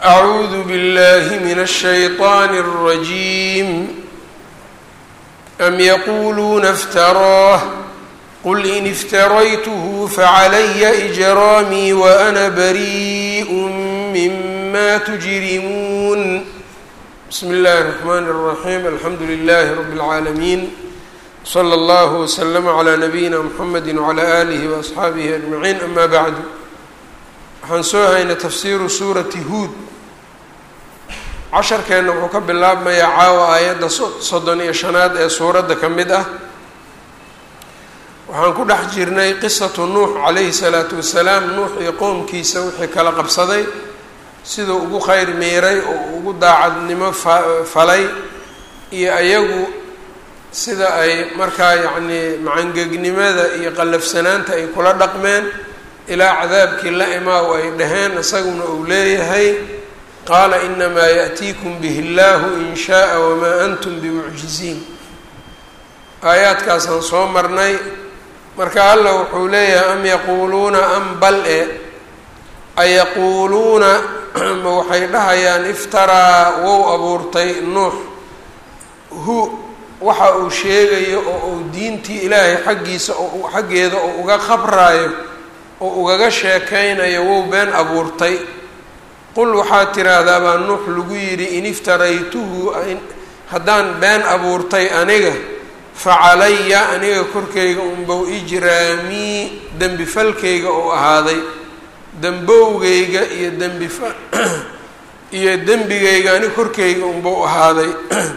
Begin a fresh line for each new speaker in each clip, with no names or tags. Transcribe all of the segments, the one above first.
أعوذ بالله من الشيطان الرجيم أم يقولون افتراه قل إن افتريته فعلي إجرامي وأنا بريء مما تجرمون بسم الله الرحمن الرحيم الحمد لله رب العالمين صلى الله وسلم على نبيina mحamedi وعlى آlihi وأصxaabihi أجمaعين أma bعd waxaan soo haynay tafsiru suurati huud casharkeenna wuxuu ka bilaabmayaa caawa aayadda soddon iyo shanaad ee suuradda ka mid ah waxaan ku dhex jirnay qisatu nuux calayhi الsalaatu wasalaam nuux iyo qowmkiisa wixii kala qabsaday siduu ugu kheyr miiray oo ugu daacadnimo falay iyo ayagu sida ay markaa yacnii macangegnimada iyo qallafsanaanta ay kula dhaqmeen ilaa cadaabkii la imaa oo ay dhaheen isaguna uu leeyahay qaala inamaa yaأtiikum bihi اllahu in shaءa wamaa antum bimucjiziin aayaadkaasaan soo marnay marka alla wuxuu leeyahay am yaquuluuna am bal e ayaquuluuna ma waxay dhahayaan iftaraa wou abuurtay nuux hu waxa uu sheegayo oo uu diintii ilaahay xaggiisa oo xaggeeda oo uga qabraayo oo ugaga sheekaynayo wow been abuurtay qul waxaad tiraahdaa baa nuux lagu yidhi in iftaraytuhu haddaan been abuurtay aniga fa calaya aniga korkayga unbow ijraamii dembi falkayga oo ahaaday dembowgayga iyo dembifa iyo dembigayga ani korkayga unbow ahaaday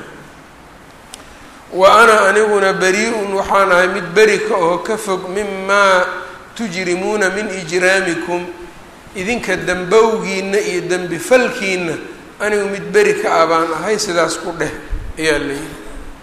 wa ana aniguna beri-un waxaan ahay mid beri ka oo ka fog mimaa tujrimuuna min ijraamikum idinka dembowgiina iyo dembi falkiina anigu mid beri ka ah baan ahay sidaas ku dheh ayaa layidhi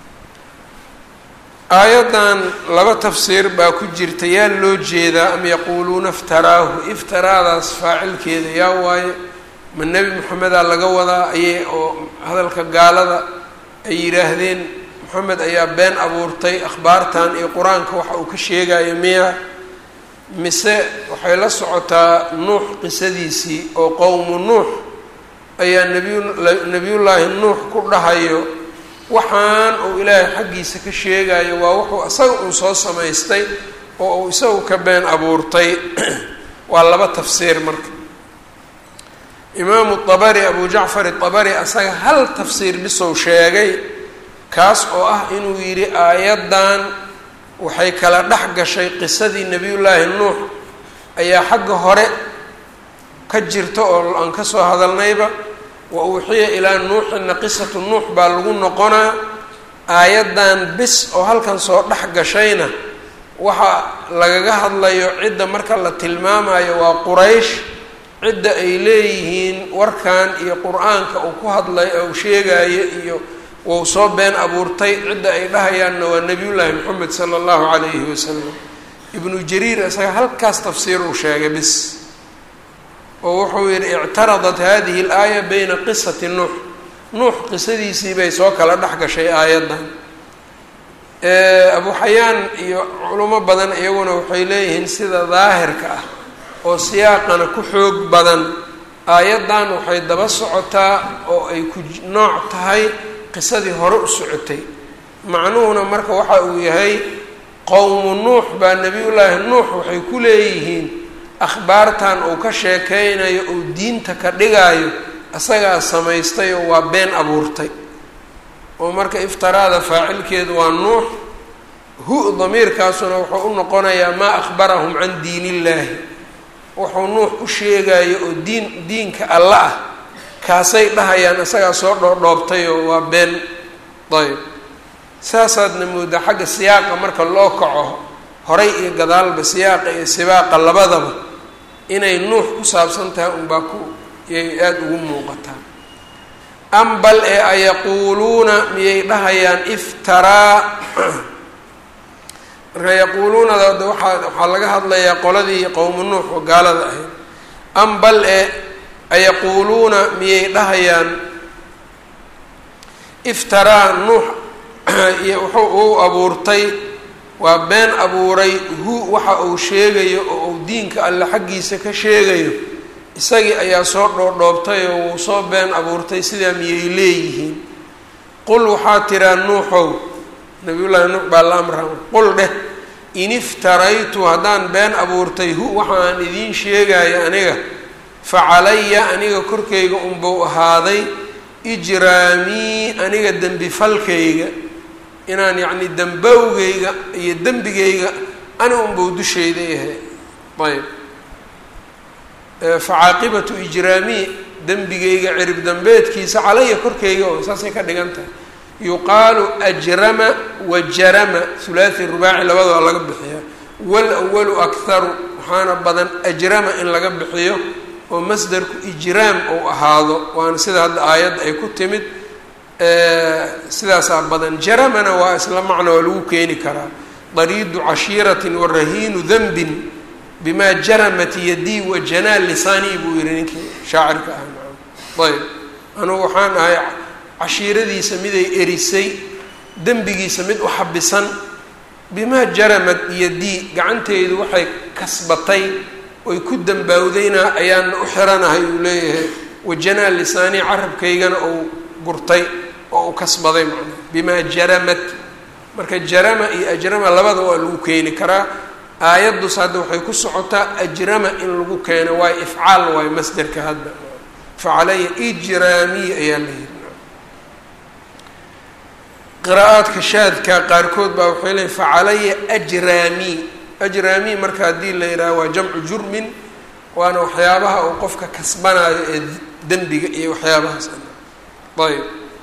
aayaddan laba tafsiir baa ku jirta yaa loo jeedaa am yaquuluuna iftaraahu iftaraadaas faacilkeeda yaa waaye ma nebi moxamedaa laga wadaa ayay oo hadalka gaalada ay yidhaahdeen moxamed ayaa been abuurtay akhbaartan iyo qur-aanka waxa uu ka sheegayo miya mise waxay la socotaa nuux qisadiisii oo qowmu nuux ayaa nebiy nebiyullaahi nuux ku dhahayo waxaan uu ilaahay xaggiisa ka sheegayo waa wuxuu isaga uu soo samaystay oo uu isagu ka been abuurtay waa laba tafsiir marka imaamu dabari abu jacfar dabari asaga hal tafsiir bisow sheegay kaas oo ah inuu yidhi aayaddan waxay kala dhex gashay qisadii nebiyullaahi nuux ayaa xagga hore ka jirta oo aan ka soo hadalnayba wa uuxiya ilaa nuuxina qisatu nuux baa lagu noqonaa aayaddan bis oo halkan soo dhex gashayna waxa lagaga hadlayo cidda marka la tilmaamayo waa quraysh cidda ay leeyihiin warkan iyo qur-aanka uu ku hadlayo uu sheegayo iyo wou soo been abuurtay cidda ay dhahayaanna waa nebiyullaahi moxamed sala allahu calayhi wasalam ibnu jariir isaga halkaas tafsiir uu sheegay bis oo wuxuu yidhi ictaradat hadihi alaaya bayna qisati nuux nuux qisadiisii bay soo kala dhex gashay aayaddan abu xayaan iyo culimo badan iyaguna waxay leeyihiin sida daahirka ah oo siyaaqana ku xoog badan aayaddan waxay daba socotaa oo ay ku nooc tahay qisadii hore u socotay macnuhuna marka waxa uu yahay qowmu nuux baa nebiyullaahi nuux waxay ku leeyihiin akhbaartan uu ka sheekeynayo uu diinta ka dhigaayo isagaa samaystay oo waa been abuurtay oo marka iftaraada faacilkeedu waa nuux hu damiirkaasuna wuxuu u noqonayaa maa akhbarahum can diin illaahi wuxuu nuux u sheegayo oo diin diinka alla ah kaasay dhahayaan isagaa soo dhoodhoobtayoo waa been ayb saasaadna moodaa xagga siyaaqa marka loo kaco horay iyo gadaalba siyaaqa iyo sibaaqa labadaba inay nuux ku saabsan tahay unbaa ku yay aada ugu muuqataa am bal ee ayaquuluuna miyay dhahayaan iftaraa marka yaquuluunada waaa waxaa laga hadlayaa qoladii qowmu nuux oo gaalada ahayd am bal e ayaquuluuna miyay dhahayaan iftaraa nuux iyo wuxuu uu abuurtay waa been abuuray hu waxa uu sheegayo oo uu diinka alle xaggiisa ka sheegayo isagii ayaa soo dhoodhoobtay oo wuu soo been abuurtay sidaa miyay leeyihiin qul waxaa tiraa nuuxow nabiyullaahi nuux baa la amra qul dheh in iftaraytu haddaan been abuurtay hu waxa aan idiin sheegayo aniga fa calaya aniga korkayga unbuu ahaaday ijraamii aniga dembi falkayga inaan yacni dembowgayga iyo dembigayga ani unbuu dushayda yahay ayb facaaqibatu ijraamii dembigayga cirib dambeedkiisa calaya korkayga oo saasay ka dhigan tahay yuqaalu ajrama wa jarama hulaathi rubaaci labada waa laga bixiyaa wal awalu akharu waxaana badan ajrama in laga bixiyo oo masdarku ijraam ou ahaado waana sida hadda aayadda ay ku timid sidaasaa badan jaramana waa isla macno waa lagu keeni karaa dariidu cashiiratin wa rahiinu danbin bima jaramat yadii wa janaa lisaanii buu yihi ninkii shaacirka ah maa ayb anugu waxaan ahay cashiiradiisa miday erisay dembigiisa mid u xabisan bimaa jaramad yadii gacanteydu waxay kasbatay oy ku dambaawdayna ayaana u xiranahay uu leeyahay wajanaa lisaanii carabkaygana uu gurtay oo uu kasbaday macnaa bimaa jaramat marka jarama iyo ajrama labada waa lagu keeni karaa aayadus hadda waxay ku socotaa ajrama in lagu keeno waayo ifcaal waayo masderka hadda facalaya ijraamiy ayaa la yiri qiraa'aadka shaadka qaarkood baa waxay leeyiin facalaya ajraami ajraami marka haddii la yidhaha waa jamcu jurmin waana waxyaabaha uu qofka kasbanaayo ee dembiga iyo waxyaabahaas ayb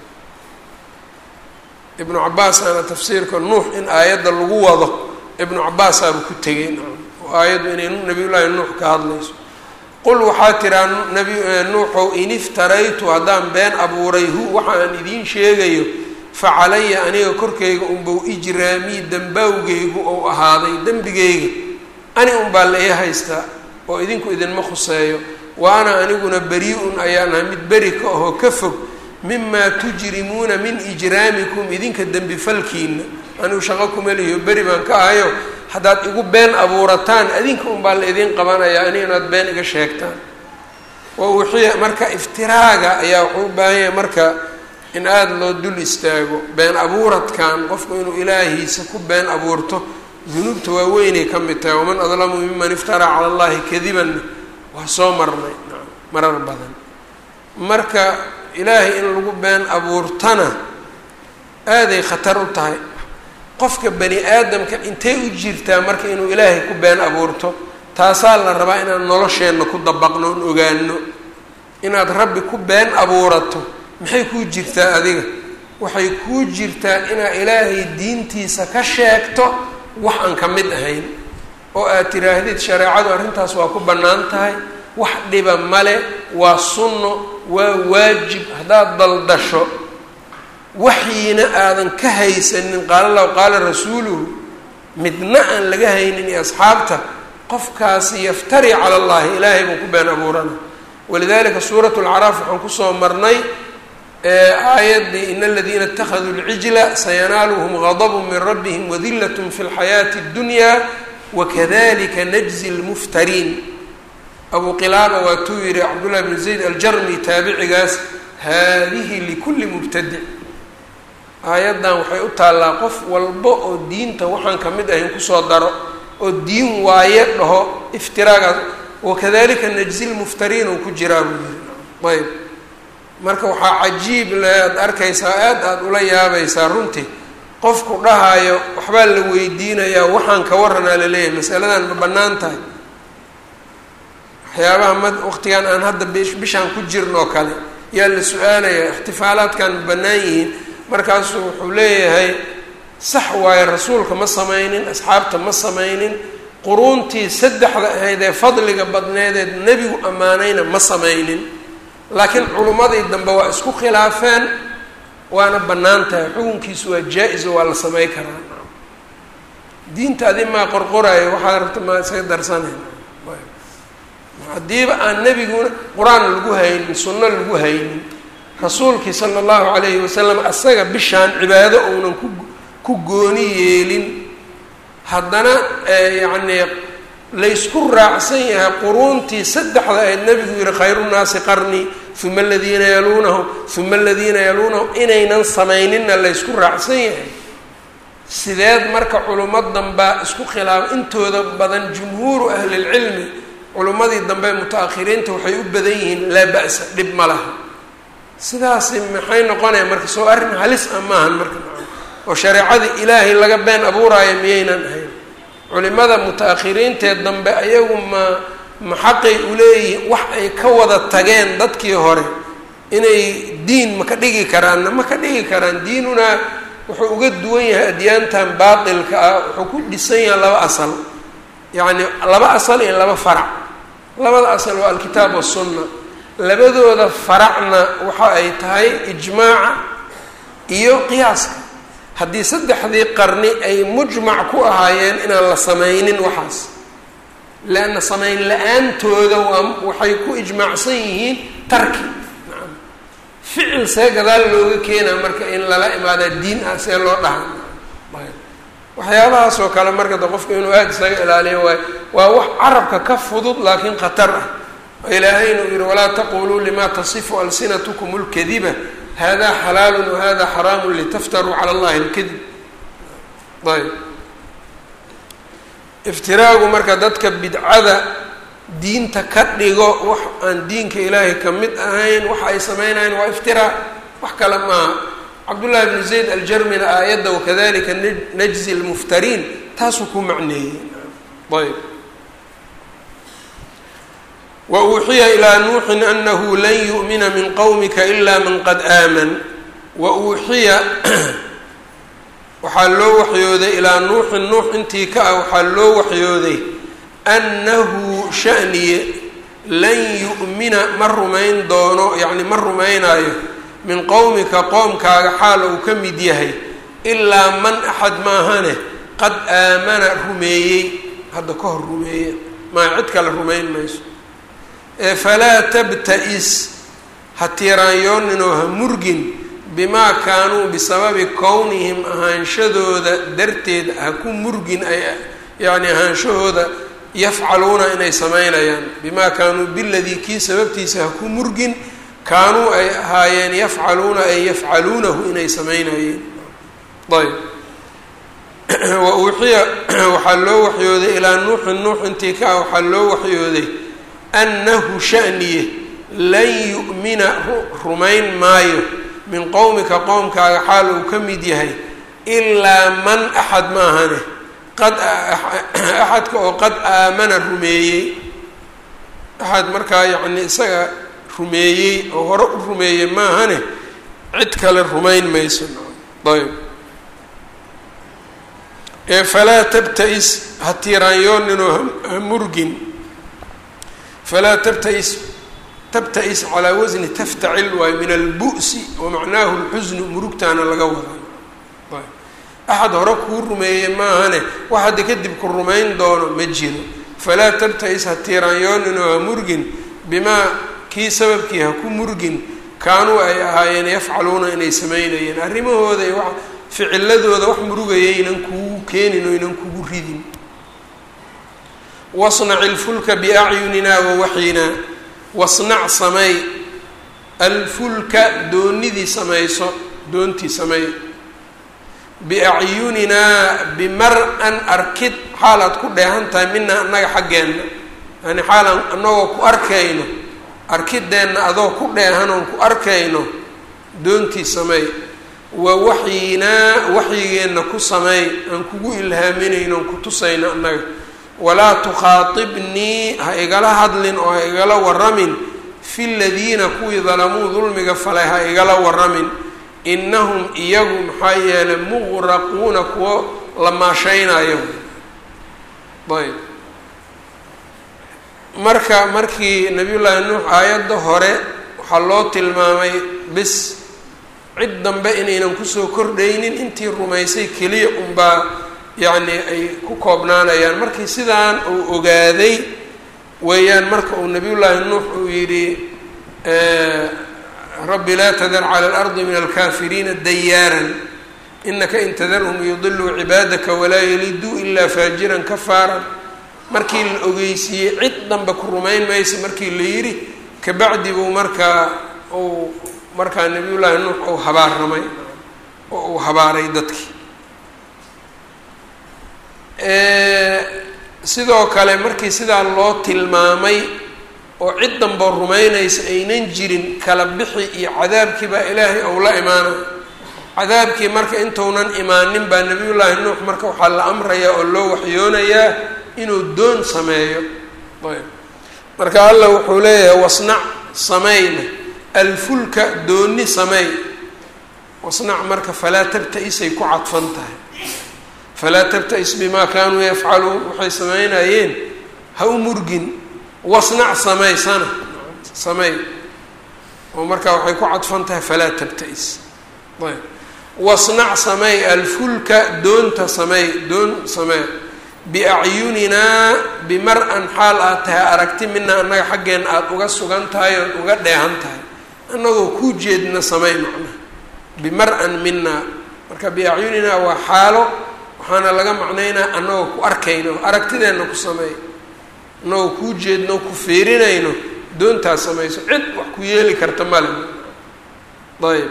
ibnu cabaasaana tafsiirka nuux in aayadda lagu wado ibnu cabaasaaba ku tegay oo aayaddu inay nabiyullaahi nuux ka hadlayso qul waxaa tiraa nabi nuuxow in iftaraytu haddaan been abuuray hu waxa aan idiin sheegayo fa calaya aniga korkayga unbau ijraamii dembawgaygu ou ahaaday dembigayga ani unbaa la ii haystaa oo idinku idinma khuseeyo wa ana aniguna beri-un ayaan ahay mid beri ka ahoo ka fog mimaa tujrimuuna min ijraamikum idinka dembi falkiina anigu shaqo kuma lihiyo beri baan ka ahayo haddaad igu been abuurataan adinka unbaa la idin qabanayaa ani inaad been iga sheegtaan wa wixii marka iftiraaga ayaa wuxuu u baahan yahay marka in aada loo dul istaago been abuuradkan qofku inuu ilaahiisa ku been abuurto dunuubta waaweynay ka mid tahay waman adlamu miman iftaraa cala allahi kadiban waa soo marnay marar badan marka ilaahay in lagu been abuurtana aaday khatar u tahay qofka bani aadamka intay u jirtaa marka inuu ilaahay ku been abuurto taasaa la rabaa inaan nolosheenna ku dabaqno on ogaano inaad rabbi ku been abuurato maxay kuu jirtaa adiga waxay kuu jirtaa inaad ilaahay diintiisa ka sheegto wax aan ka mid ahayn oo aad tiraahdid shareecadu arrintaas waa ku bannaan tahay wax dhiba male waa sunno waa waajib haddaad daldasho waxyiina aadan ka haysanin qaala lahu qaala rasuuluhu midna aan laga haynin iyo asxaabta qofkaasi yaftari cala allahi ilaahay buu ku been abuurana walidalika suurat lcaraaf waxaan kusoo marnay aayaddii in aladiina اtakhaduu lcijla sayanaaluhum gadb min rabbihim wadilat fi اlxayaati اddunya wakadalika najzi lmuftariin abu qilaaba waatuu yihi cabdullahi bn zayd aljarmi taabicigaas haadihi likuli mubtadic aayaddan waxay u taallaa qof walba oo diinta waxaan ka mid ahayn kusoo daro oo diin waaye dhaho iftiraagaas wakadalika najzi lmuftariin uu ku jiraa buu yihi ayb marka waxaa cajiib le aada arkaysaa aad aada ula yaabaysaa runtii qofku dhahayo waxbaa la weydiinayaa waxaan ka waranaa laleeyahay masaladan ma bannaan tahay waxyaabaha ma waqtigan aan hadda bishaan ku jirnoo kale yaa la su-aalayaa ixtifaalaadkan ma bannaan yihiin markaasuu wuxuu leeyahay sax waaye rasuulka ma samaynin asxaabta ma samaynin quruuntii saddexda ahayd ee fadliga badneedeed nebigu ammaanayna ma samaynin laakiin culummadii dambe waa isku khilaafeen waana bannaan tahay xukunkiisu waa jaa-iso waa la samey karaa diinta adi maa qorqoraayo waxaad rabta maa isaga darsanayna haddiiba aan nebiguna qur-aan lagu haynin sunno lagu haynin rasuulkii sala allahu calayhi wasalam asaga bishaan cibaado uunan ku ku gooni yeelin haddana yacnii laysku raacsan yahay quruuntii saddexda ayd nebigu yihi khayru nnaasi qarnii uma aladiina yaluunahum uma aladiina yaluunahum inaynan samayninna laysku raacsan yahay sideed marka culummo dambaa isku khilaaf intooda badan jumhuuru ahlilcilmi culummadii dambe muta-akhiriinta waxay u badan yihiin laa ba-sa dhib ma laha sidaasi maxay noqonaya marka soo arrin halis ah maahan marka oo shareecadii ilaahay laga been abuuraayo miyaynan ahayn culimada muta-akhiriintee dambe ayagu ma ma xaqay uleeyihiin wax ay ka wada tageen dadkii hore inay diin ma ka dhigi karaanna ma ka dhigi karaan diinunaa wuxuu uga duwan yahay adyaantan baatilka ah wuxuu ku dhisan yahay laba asal yacni laba asal iyo laba farac labada asal waa alkitaab wasunna labadooda faracna waxa ay tahay ijmaaca iyo qiyaaska haddii saddexdii qarni ay mujmac ku ahaayeen inaan la sameynin waxaas leanna samayn la-aantooda waa waxay ku ijmaacsan yihiin tarki nacam ficil see gadaal looga keenaa marka in lala imaadaa diin ah see loo dhaha waxyaabahaas oo kale marka de qofka inuu aada isaga ilaaliyo waayo waa wax carabka ka fudud laakiin khatar ah ilaahayna uu yihi walaa taquluu lima tasifu alsinatkum اlkadiba hada xalaalu wahada xaraamu litaftaruu cala allahi اlkadib ayb iftiraagu marka dadka bidcada diinta ka dhigo wax aan diinka ilaahay ka mid ahayn waxa ay sameynayaan waa iftiraa wax kale maaha cabdullahi bnu zayd aljarmina aayadda wakadalika najzi lmuftariin taasuu ku macneeyey ayb wa uuxiya ilaa nuuxin anahu lan yu'mina min qowmika ila man qad aaman wa uuxiya waxaa loo waxyooday ilaa nuuxin nuux intii ka ah waxaa loo waxyooday annahu shaniye lan yu'mina ma rumayn doono yacni ma rumaynaayo min qowmika qoomkaaga xaal uu ka mid yahay ilaa man axad maahane qad aamana rumeeyey hadda ka hor rumeeye maa cid kale rumayn mayso ee falaa tabta-is ha tiiraanyooninoo ha murgin bimaa kaanuu bisababi kownihim ahaanshadooda darteed ha ku murgin ay yacni ahaanshahooda yafcaluuna inay samaynayaan bimaa kaanuu biladii kii sababtiisa ha ku murgin kaanuu ay ahaayeen yafcaluuna ay yafcaluunahu inay samaynayeen ayb wa uuxiya waxaa loo waxyooday ilaa nuuxin nuux intii ka ah waxaa loo waxyooday annahu shaniye lan yu'mina rumayn maayo min qowmika qowmkaaga xaal uu ka mid yahay ilaa man axad maahane qad axadka oo qad aamana rumeeyey axad markaa yacni isaga rumeeyey oo hore u rumeeyey maahane cid kale rumayn mayso ayb ee falaa tabta-is ha tiiraanyooninoo ha murgin falaa tabta-is tabta-is calaa wasni taftacil waayo min albu'si wa macnaahu lxusnu murugtaana laga wadaa ayb axad hore kuu rumeeyey maahane wax hadda kadib ku rumayn doono ma jiro falaa tabta-is ha tiiraanyooninoo ha murgin bimaa kii sababkii ha ku murgin kaanuu ay ahaayeen yafcaluuna inay samaynayeen arrimahooda iyo wa ficiladooda wax murugayaynan kugu keenin o ynan kugu ridin wasnac ilfulka biacyunina wa waxyinaa wasnac samey alfulka doonidii samayso doontii samey biacyuninaa bimar-an arkid xaalaad ku dheehan tahay mina annaga xaggeenna yani xaalaan annagoo ku arkayno arkideenna adoo ku dheehan oon ku arkayno doontii sameey wa waxyinaa waxyigeenna ku sameey aan kugu ilhaaminayno oon ku tusayno annaga walaa tukhaatibnii ha igala hadlin oo ha igala waramin fi ladiina kuwii dalamuu dulmiga falay ha igala waramin innahum iyagu maxaa yeelay muqraquuna kuwo la maashaynayo ayb marka markii nabiyullaahi nuux aayadda hore waxaa loo tilmaamay bis cid dambe inaynan kusoo kordhaynin intii rumaysay keliya unbaa yacni ay ku koobnaanayaan markii sidaan uu ogaaday weeyaan marka uu nabiyullaahi nuux uu yidhi rabbi laa tadar cala alardi min alkaafiriina dayaaran inaka in tadarhum yudiluu cibaadaka walaa yaliduu ilaa faajiran kafaaran markii la ogeysiiyey cid danbe ku rumayn maysa markii la yidhi kabacdi buu markaa uu markaa nabiyullaahi nuux uu habaarramay oo uu habaaray dadkii sidoo kale markii sidaa loo tilmaamay oo cid danboo rumaynaysa aynan jirin kala bixi iyo cadaabkii baa ilaahay ou la imaana cadaabkii marka intuunan imaanin baa nabiyullaahi nuux marka waxaa la amrayaa oo loo waxyoonayaa inuu doon sameeyo ayb marka allah wuxuu leeyahay wasnac sameyna alfulka dooni sameey wasnac marka falaa tabta-isay ku cadfan tahay falaa tabta-is bimaa kaanuu yafcaluun waxay sameynayeen ha u murgin wasnac samaysana sameey oo markaa waxay ku cadfan tahay falaa tabta-is ayb wasnac sameey alfulka doonta sameey doon samee biacyuninaa bimar-an xaal aad tahay aragti mina annaga xaggeenna aada uga sugan tahay ood uga dheehan tahay annagoo kuu jeedna samey macnaha bimar-an mina marka biacyuninaa waa xaalo waxaana laga macnaynaa annagoo ku arkayno aragtideenna ku sameey annagoo kuu jeedno ku fiirinayno doontaas samayso cid wax ku yeeli karta male ayb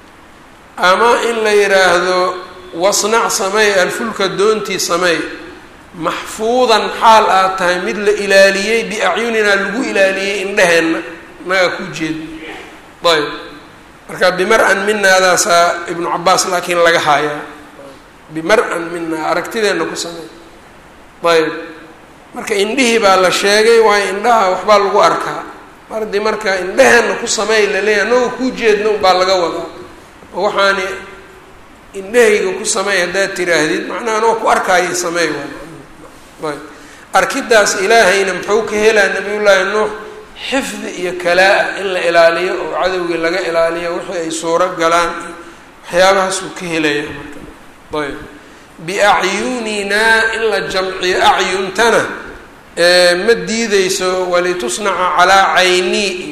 ama in la yidhaahdo wasnac sameey alfulka doontii sameey maxfuudan xaal aad tahay mid la ilaaliyey biacyuninaa lagu ilaaliyey indheheenna naga ku jeedno ayb marka bimar-an minaadaasaa ibnu cabaas laakiin laga haayaa bimar-an minaa aragtideenna ku sameey ayb marka indhihii baa la sheegay waayo indhaha waxbaa lagu arkaa mar haddii marka indheheenna ku sameey laleeyahy annagoo kuu jeedno baa laga wadaa oo waxaani indhahayga ku sameey haddaad tiraahdid macnaha anoo ku arkaayo sameey waa ayb arkidaas ilaahayna muxuu ka helaa nabiyullaahi nuux xifdi iyo kalaa-a in la ilaaliyo oo cadowgii laga ilaaliyo wixii ay suuro galaan iyo waxyaabahaasuu ka helaya marka ayb biacyuninaa in la jamciyo acyuntana ma diideyso walitusnaca calaa caynii iyo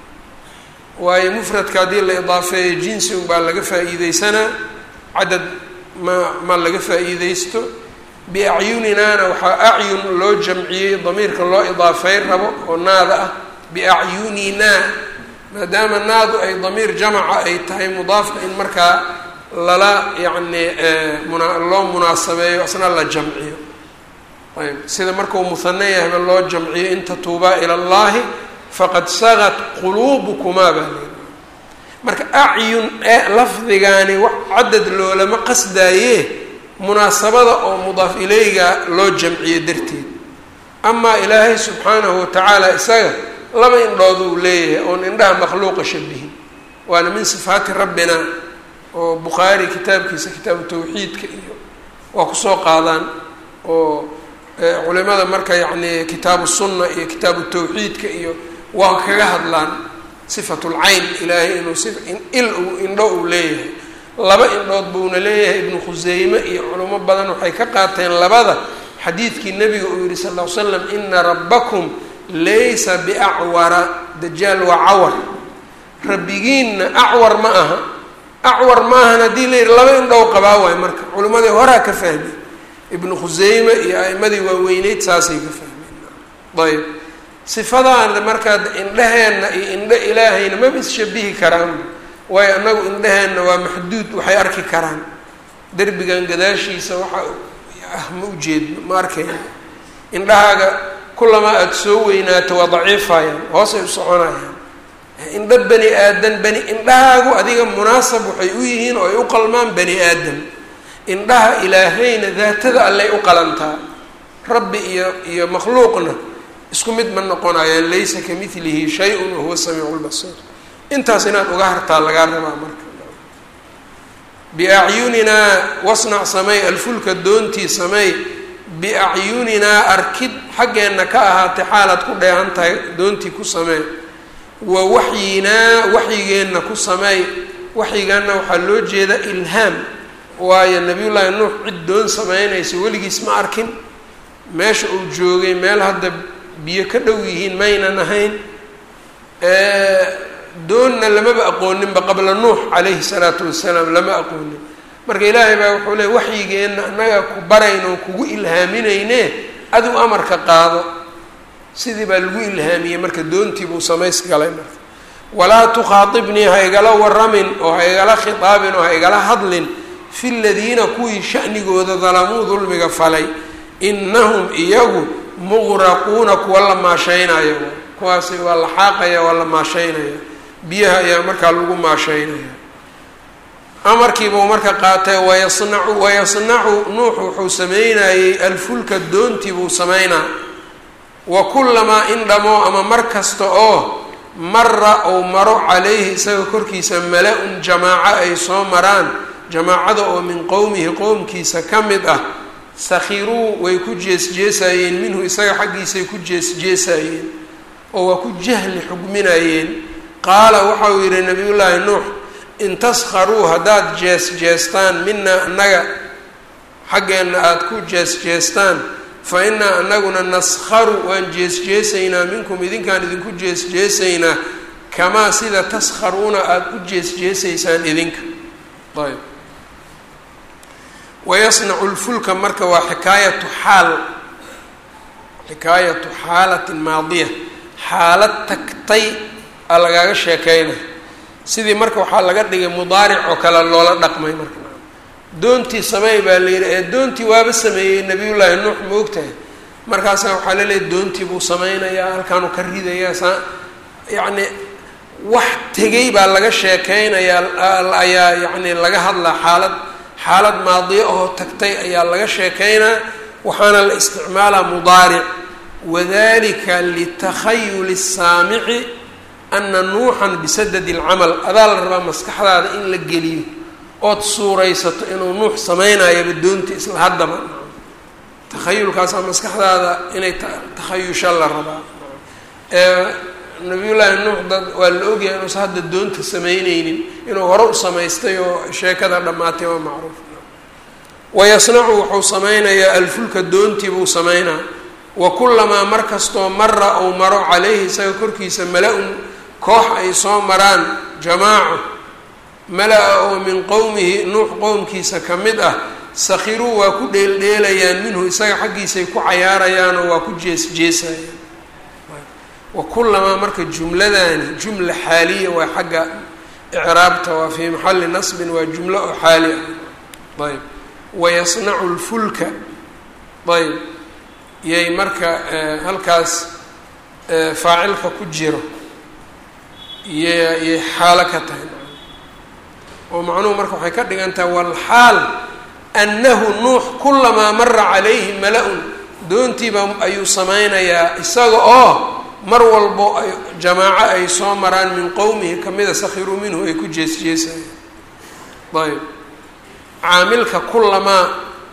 waayo mufradka haddii la idaafeeyo jinsi unbaa laga faa-iideysanaa cadad ma ma laga faa-iideysto biacyuninaana waxaa acyun loo jamciyey damiirka loo idaafey rabo oo naada ah biacyuninaa maadaama naadu ay damiir jamaca ay tahay mudaafka in markaa lala yacni muna loo munaasabeeyo asna la jamciyo ayb sida markuu muhane yahba loo jamciyo in tatuubaa ila allahi faqad sagat quluubukumaa baa leedahay marka acyun ee lafdigaani wax cadad loolama qasdaaye munaasabada oo mudaaf ileyga loo jamciyo darteed amaa ilaahay subxaanahu watacaala isaga laba indhood uu leeyahay oon indhaha makhluuqa shabihin waana min sifaati rabbina oo bukhaari kitaabkiisa kitaabu tawxiidka iyo waa kusoo qaadaan oo culimada marka yacni kitaabu sunna iyo kitaabu tawxiidka iyo waa kaga hadlaan sifatulcayn ilaahay inuu si il uu indho uu leeyahay laba indhood buuna leeyahay ibnu khuseyme iyo culimo badan waxay ka qaateen labada xadiidkii nebiga uu yihi sal ll ly slam ina rabbakum laysa biacwara dajaal waa cawar rabbigiinna acwar ma aha acwar ma ahan haddii la yidhi laba indhow qabaa waay marka culimmadii horaa ka fahmay ibnu khuseyme iyo a'imadii waaweyneyd saasay ka fahmeen ayb sifadaana markaa indheheenna iyo indho ilaahayna maba isshabihi karaan waayo annagu indheheenna waa maxduud waxay arki karaan derbigan gadaashiisa waxa ah ma ujeedno ma arkayno indhahaaga kulamaa aada soo weynaato waa daciifayaan hoosay u soconayaan indho bani aadan bani indhahaagu adiga munaasab waxay u yihiin oo ay u qalmaan bani aadam indhaha ilaahayna daatada allay u qalantaa rabbi iyo iyo makhluuqna isku mid ma noqonayaan laysa ka milihi shay-un wahuwa samiicu lbasiir intaas inaad uga hartaa lagaa rabaa marka biacyuninaa wasnac samey alfulka doontii samey biacyuninaa arkid xaggeenna ka ahaatay xaalaad ku dheehan tahay doontii ku samee wa waxyinaa waxyigeenna ku sameey waxyigaana waxaa loo jeeda ilhaam waayo nabiyullaahi nuux cid doon sameynaysa weligiis ma arkin meesha uu joogay meel hadda biyo ka dhow yihiin maynan ahayn doonna lamaba aqooninba qabla nuux calayhi salaatu wasalaam lama aqoonin marka ilaahay baa wuxuu leey waxyigeenna annaga ku barayno kugu ilhaaminayne adigu amarka qaado sidii baa lagu ilhaamiyey marka doontii buu samays galay marka walaa tukhaatibnii ha igala waramin oo ha igala khitaabin oo ha igala hadlin fi ladiina kuwii sha'nigooda dalamuu dulmiga falay inahum iyagu muqraquuna kuwa la maashaynayo kuwaasi waa la xaaqaya waa la maashaynaya biyaha ayaa markaa lagu maashaynaya amarkiibuu marka qaatay wayasnacu wayasnacu nuux wuxuu sameynayey alfulka doontii buu sameynaa wa kullamaa in dhamo ama mar kasta oo mara ou maro calayhi isaga korkiisa mala-un jamaaco ay soo maraan jamaacada oo min qowmihi qowmkiisa ka mid ah sakhiruu way ku jees-jeesayeen minhu isaga xaggiisay ku jees-jeesayeen oo waa ku jahli xugminayeen qaala waxauu yidhi nabiyullaahi nuux in taskharuu haddaad jees-jeestaan minaa annaga xaggeenna aada ku jees-jeestaan fa innaa anaguna naskharu waan jees-jeesaynaa minkum idinkaan idinku jees-jeesaynaa kamaa sida taskharuuna aada u jees-jeesaysaan idinka ayb wayasnacu lfulka marka waa xikaayatu xaal xikaayatu xaalatin maadiya xaalad tagtay a lagaaga sheekeyna sidii marka waxaa laga dhigay mudaaric oo kale loola dhaqmay marka doontii sameey baa la yidhi ee doontii waaba sameeyey nabiyullaahi nuux ma ogtahay markaasaa waxaa laleeyahy doontii buu sameynayaa halkaanuu ka ridayaa saa yacni wax tegay baa laga sheekeynayaa ayaa yacni laga hadlaa xaalad xaalad maadiyo oo tagtay ayaa laga sheekeynaa waxaana la isticmaalaa mudaaric wadalika litakhayuli الsaamici ana nuuxan bisadadi اlcamal adaa la rabaa maskaxdaada in la geliyo ood suuraysato inuu nuux sameynayaba doonta isla haddaba takhayulkaasaa maskaxdaada inay takhayusha la rabaa nabiyullaahi nuux dad waa la ogyahay inuusa hadda doonta sameyneynin inuu hore u samaystay oo sheekada dhammaatay waa macruuf wayasnacu wuxuu sameynayaa alfulka doontii buu sameynaa wa kullamaa mar kastoo mara ou maro calayhi isaga korkiisa mala-un koox ay soo maraan jamaaco mala-a oo min qowmihi nuux qowmkiisa ka mid ah sakhiruu waa ku dheeldheelayaan minhu isaga xaggiisay ku cayaarayaanoo waa ku jees-jeesayaan wa kullamaa marka jumladani jumla xaaliya waa xagga icraabta waa fii maxalli nasbin waa jumlo oo xaali ah ayb wayasnacu lfulka ayb yay marka halkaas faacilka ku jiro yyyay xaalo ka tahay oo macnuhu marka waxay ka dhigan tahay walxaal annahu nuux kulamaa mara calayhi mala-un doontiiba ayuu sameynayaa isaga oo mar walbo ay jamaaco ay soo maraan min qowmihi kamida sakhiruu minhu ay ku jees-jeesayaan ayb caamilka kulamaa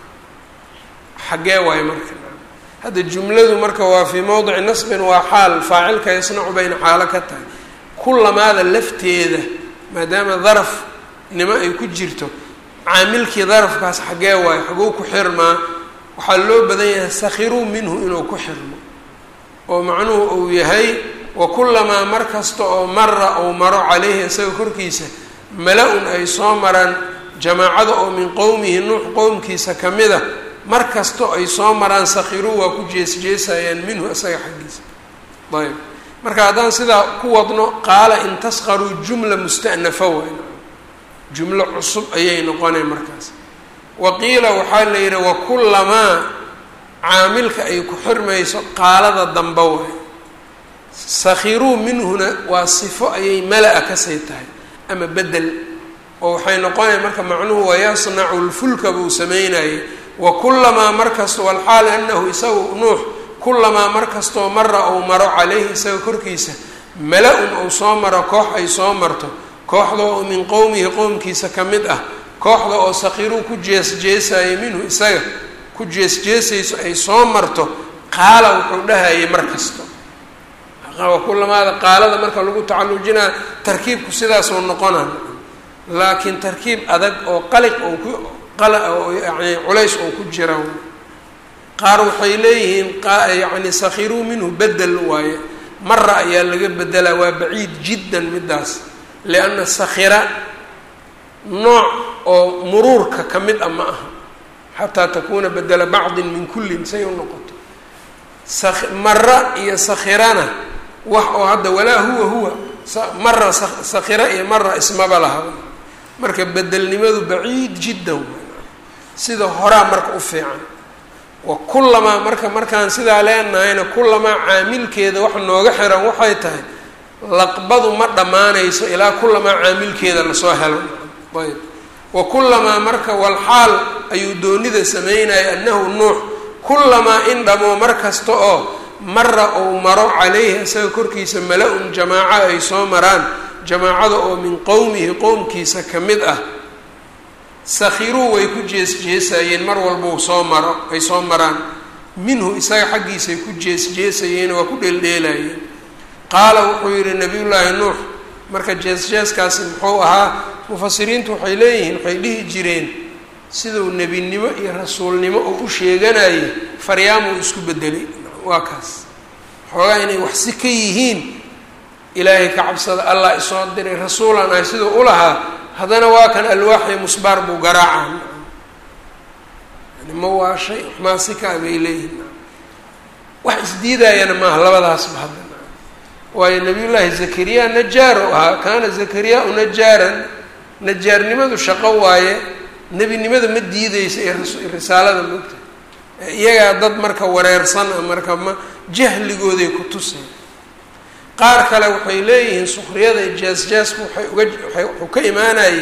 xaggee waayo marka hadda jumladu marka waa fii mowdici nasbin waa xaal faacilka yasnacu bayna xaalo ka tahay kulamaada lafteeda maadaama daraf nimo ay ku jirto caamilkii darafkaas xaggee waayo xaguu ku xirmaa waxaa loo badan yahay sakhiruu minhu inuu ku xirmo oo macnuhu uu yahay wa kulamaa mar kasta oo mara ou maro calayhi isaga korkiisa mala-un ay soo maraan jamaacada oo min qowmihi nuux qowmkiisa ka mid a mar kasta ay soo maraan sakhiruu waa ku jees-jeesayaan minhu isaga xaggiisa ayb marka haddaan sidaa ku wadno qaala in taskharuu jumla musta'nafa wayn jumlo cusub ayay noqonay markaas wa qiila waxaa la yidhi wa kulamaa caamilka ay ku xirmayso qaalada damba waay sakhiruu minhuna waa sifo ayay mala-a kasay tahay ama bedel oo waxay noqonaya marka macnuhu wayasnacu lfulka buu sameynayay wa kulamaa markasta walxaal anahu isagu nuux kulamaa mar kastoo mara ou maro calayhi isaga korkiisa mala-un ou soo maro koox ay soo marto kooxda oo min qowmihi qowmkiisa ka mid ah kooxda oo sakhiruu ku jees-jeesaya minhu isaga ku jees-jeesayso ay soo marto qaala wuxuu dhahayay mar kasto kulamaada qaalada marka lagu tacalujinaa tarkiibku sidaasoo noqona laakiin tarkiib adag oo qaliq oo ku oo yani culays oo ku jira qaar waxay leeyihiin yani sakhiruu minhu bedel waaye mara ayaa laga bedelaa waa baciid jiddan midaas lianna sakhira nooc oo muruurka ka mid a ma aha xataa takuuna bedela bacdin min kullin say u noqoto mara iyo sakhirana wax oo hadda walaa huwa huwa mara sakhira iyo mara ismaba laha marka bedelnimadu baciid jiddan sida horaa marka u fiican wa kullamaa marka markaan sidaa leenahayna kullamaa caamilkeeda wax nooga xiran waxay tahay laqbadu ma dhammaanayso ilaa kullamaa caamilkeeda lasoo helo ayb wa kullamaa marka walxaal ayuu doonida sameynaya annahu nuux kullamaa in dhamo mar kasta oo mara ou maro calayhi isaga korkiisa mala-un jamaaco ay soo maraan jamaacada oo min qowmihi qowmkiisa ka mid ah sakhiruu way ku jees-jeesayeen mar walbau soo maro ay soo maraan minhu isaga xaggiisay ku jees-jeesayeen waa ku dheeldheelayeen qaala wuxuu yihi nabiyullaahi nuux marka jees-jeeskaasi muxuu ahaa mufasiriintu waxay leeyihiin waxay dhihi jireen siduu nebinimo iyo rasuulnimo oo u sheeganayay faryaamuu isku bedelay waa kaas xoogaa inay wax si ka yihiin ilaahay ka cabsada allah isoo diray rasuulan ahay siduu u lahaa haddana waa kan alwaaxiyo musbaar buu garaacaa yani ma waa shay waxmaasika bay leeyihin wax isdiidayana maaha labadaasba hadda waayo nabiyullaahi zakariya najaaro ahaa kaana zakariyaa-u najaaran najaarnimadu shaqo waaye nebinimada ma diideysa ee risaalada moogta iyagaa dad marka wareersan a marka ma jahligooday ku tuseen qaar kale waxay leeyihiin sukriyada jaas-jaasku waxay uga waay wuxuu ka imaanayay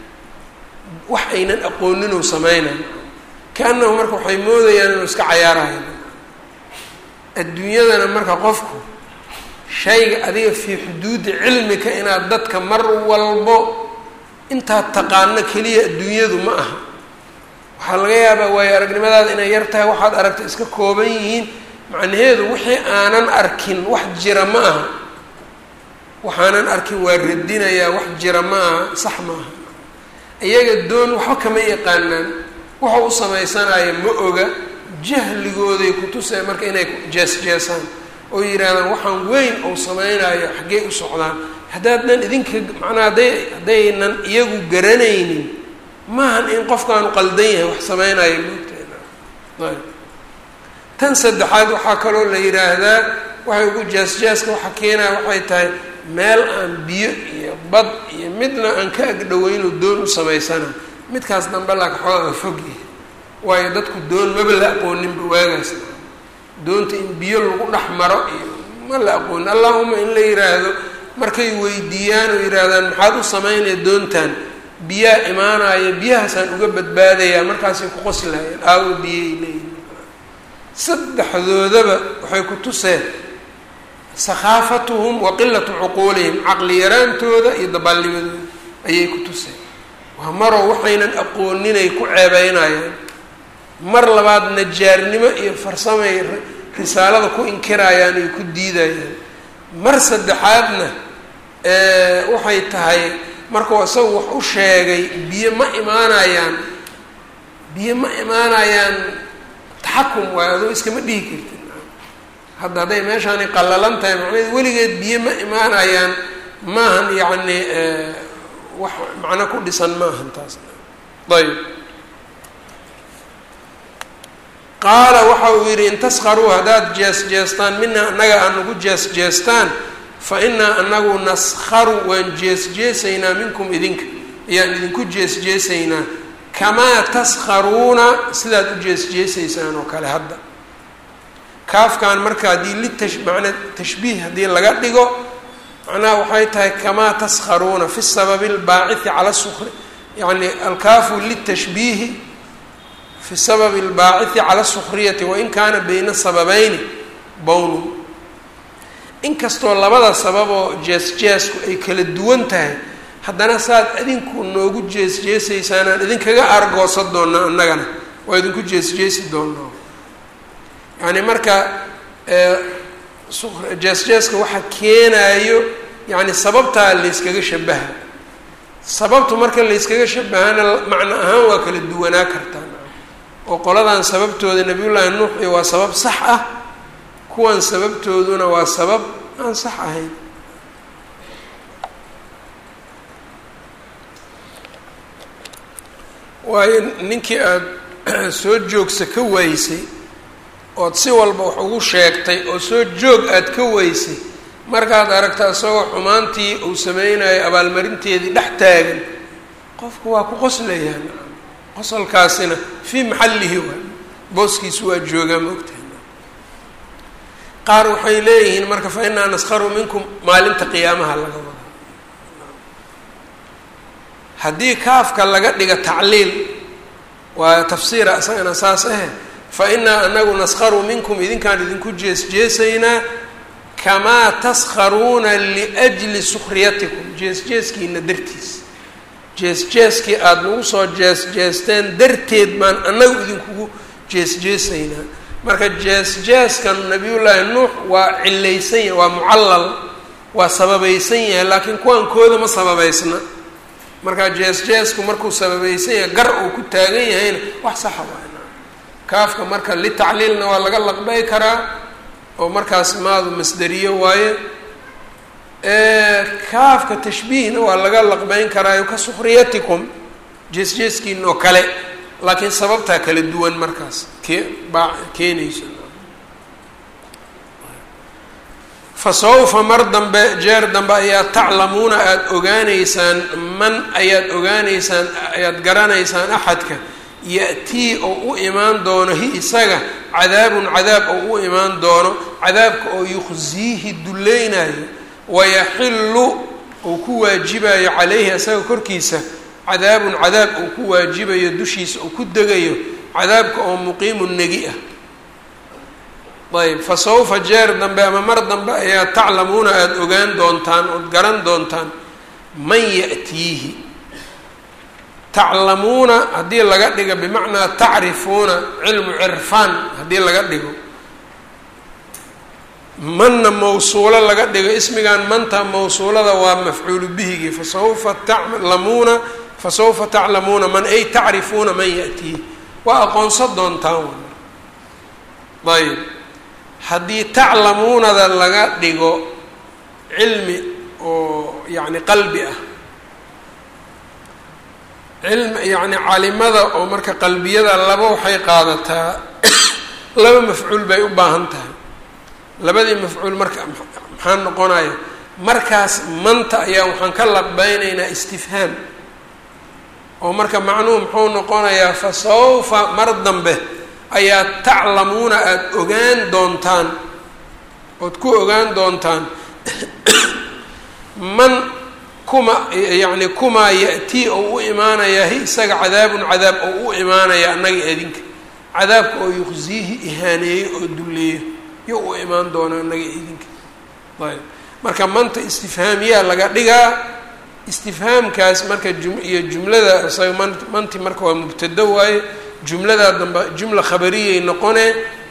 wax aynan aqooninuu sameynayo ka-annahu marka waxay moodayaan inuu iska cayaarahayo adduunyadana marka qofku shayga adiga fii xuduudi cilmika inaad dadka mar walbo intaad taqaano keliya adduunyadu ma aha waxaa laga yaabaa waayo aragnimadaada inay yar tahay waxaad aragta iska kooban yihiin macnaheedu wixii aanan arkin wax jira ma aha waxaanan arkin waa radinayaa wax jira ma aha sax ma aha iyaga doon waxba kama yaqaanaan wuxuu u samaysanaya ma oga jahligooday kutusee marka inay jees-jeesaan oo yidhaahdaan waxaan weyn ou samaynayo xaggee u socdaan haddaadnan idinka macnaa hadday haddaynan iyagu garanaynin maahan in qofkaanu qaldan yahay wax samaynayo moogteena ayb tan saddexaad waxaa kaloo la yidhaahdaa waxay ugu jaas-jaaska waxa keenaya waxay tahay meel aan biyo iyo bad iyo midna aan ka agdhoweynu doon u samaysana midkaas dambe laaka xoogaa fog yahay waayo dadku doon maba la aqooninba waagaas doonta in biyo lagu dhex maro iyo ma la aqoonin allahuma in la yiraahdo markay weydiiyaan oo yidhaahdaan maxaad u samaynaya doontan biyaa imaanaya biyahaasaan uga badbaadayaa markaasay ku qoslayeen aawo biyay leeyihin saddexdoodaba waxay ku tuseen sakhaafatuhum wa qilatu cuquulihim caqli yaraantooda iyo dabaalnimadooda ayay ku tuseen waa maroo waxaynan aqooninay ku ceebeynayaan mar labaad najaarnimo iyo farsamay risaalada ku inkirayaan ay ku diidayaan mar saddexaadna waxay tahay markuu isagu wax u sheegay biyo ma imaanayaan biyo ma imaanayaan taxakum waayo adoo iskama dhihi kartid hadda hadday meeshaani qallalan tahay macnaheed weligeed biyo ma imaanayaan maahan yacni wax macno ku dhisan maahan taas ayb qaala waxa uu yidhi in taskharuu haddaad jees-jeestaan mina annaga aan ugu jees-jeestaan fa inaa anagu naskharu waan jees-jeesaynaa minkum idinka ayaan idinku jees-jeesaynaa kamaa taskharuuna sidaad u jees-jeesaysaan oo kale hadda kaafkan marka haddii litash macna tashbiih haddii laga dhigo macnaha waxay tahay kamaa taskharuuna fi sababi albaacithi cala sukri yacni alkaafu litashbiihi fi sababi albaacithi cala sukriyati wain kaana bayna sababeyni bownun inkastoo labada sababoo jees-jeesku ay kala duwan tahay haddana saad idinku noogu jees-jeesaysaan aan idinkaga argoosan doonaa annagana waa idinku jees-jeesi doonaa yacni marka jees-jeeska waxa keenaayo yacni sababtaa layskaga shabaha sababtu marka layskaga shabahana macno ahaan waa kala duwanaa kartaa oo qoladan sababtooda nabiyullaahi nuux iyo waa sabab sax ah kuwan sababtooduna waa sabab aan sax ahayn waayo ninkii aada soo joogsa ka waaysay ood si walba wax ugu sheegtay oo soo joog aada ka weysay markaad aragta isagoo xumaantii uu sameynayo abaalmarinteedii dhex taagan qofku waa ku qoslayaan qosolkaasina fii maxallihi waay booskiisu waa joogaa maogtahay qaar waxay leeyihiin marka fa inaa naskharu minkum maalinta qiyaamaha laga wada haddii kaafka laga dhiga tacliil waa tafsiira isagana saas ahe fa inaa anagu naskharu minkum idinkaan idinku jees jeesaynaa kamaa taskharuuna liajli sukhriyatikum jees jeeskiina dartiis jees jeeskii aada nagu soo jees jeesteen darteed baan annagu idinkugu jees jeesaynaa marka jees jeeskan nabiyullaahi nuux waa cilaysan yahay waa mucallal waa sababaysan yahay laakiin kuwaan kooda ma sababaysna marka jees jeesku markuu sababaysan yahay gar uu ku taagan yahayna wax saxa waana kaafka marka litacliilna waa laga laqbay karaa oo markaas maadu masderiyo waaye kaafka tashbiihna waa laga laqbeyn karaayo ka sukhriyatikum jees jeeskiina oo kale laakiin sababtaa kala duwan markaas kee baa keenayso fa sawfa mar dambe jeer dambe ayaad taclamuuna aada ogaaneysaan man ayaad ogaaneysaan ayaad garanaysaan axadka ya-tii oo u imaan doono hi isaga cadaabun cadaab oo u imaan doono cadaabka oo yukhsiihi dulleynayo wayaxillu uu ku waajibayo calayhi isaga korkiisa cadaabun cadaab uu ku waajibayo dushiisa uu ku degayo cadaabka oo muqiimun negi ah ayb fa sawfa jeer dambe ama mar dambe ayaa taclamuuna aada ogaan doontaan ood garan doontaan man ya'tiihi taclamuuna haddii laga dhigo bimacnaa tacrifuuna cilmu cirfaan haddii laga dhigo manna mawsuulo laga dhigo ismigan manta mawsuulada waa mafcuulu bihigii fasawfa taclamuuna fasawfa taclamuuna man ay tacrifuuna man ya'tiihi waa aqoonsan doontaan ayb haddii taclamuunada laga dhigo cilmi oo yacni qalbi ah cilmi yacni calimada oo marka qalbiyada laba waxay qaadataa laba mafcuul bay u baahan tahay labadii mafcuul marka maxaa noqonaya markaas manta ayaa waxaan ka laqbeynaynaa istifhaam oo marka macnuhu muxuu noqonayaa fa sawfa mar dambe ayaa taclamuuna aada ogaan doontaan ood ku ogaan doontaan man kuma yacni kumaa ya-tii oo u imaanayaa hi isaga cadaabun cadaab oo u imaanaya annaga idinka cadaabka oo yuqsiihi ihaaneeyo oo dulleeyo yo u imaan doona annaga idinka ayb marka manta istifhaamiyaa laga dhigaa istifhaamkaas marka jum iyo jumlada isaga man manti marka waa mubtado waaye jumladaa dambe jumla khabariyay noqone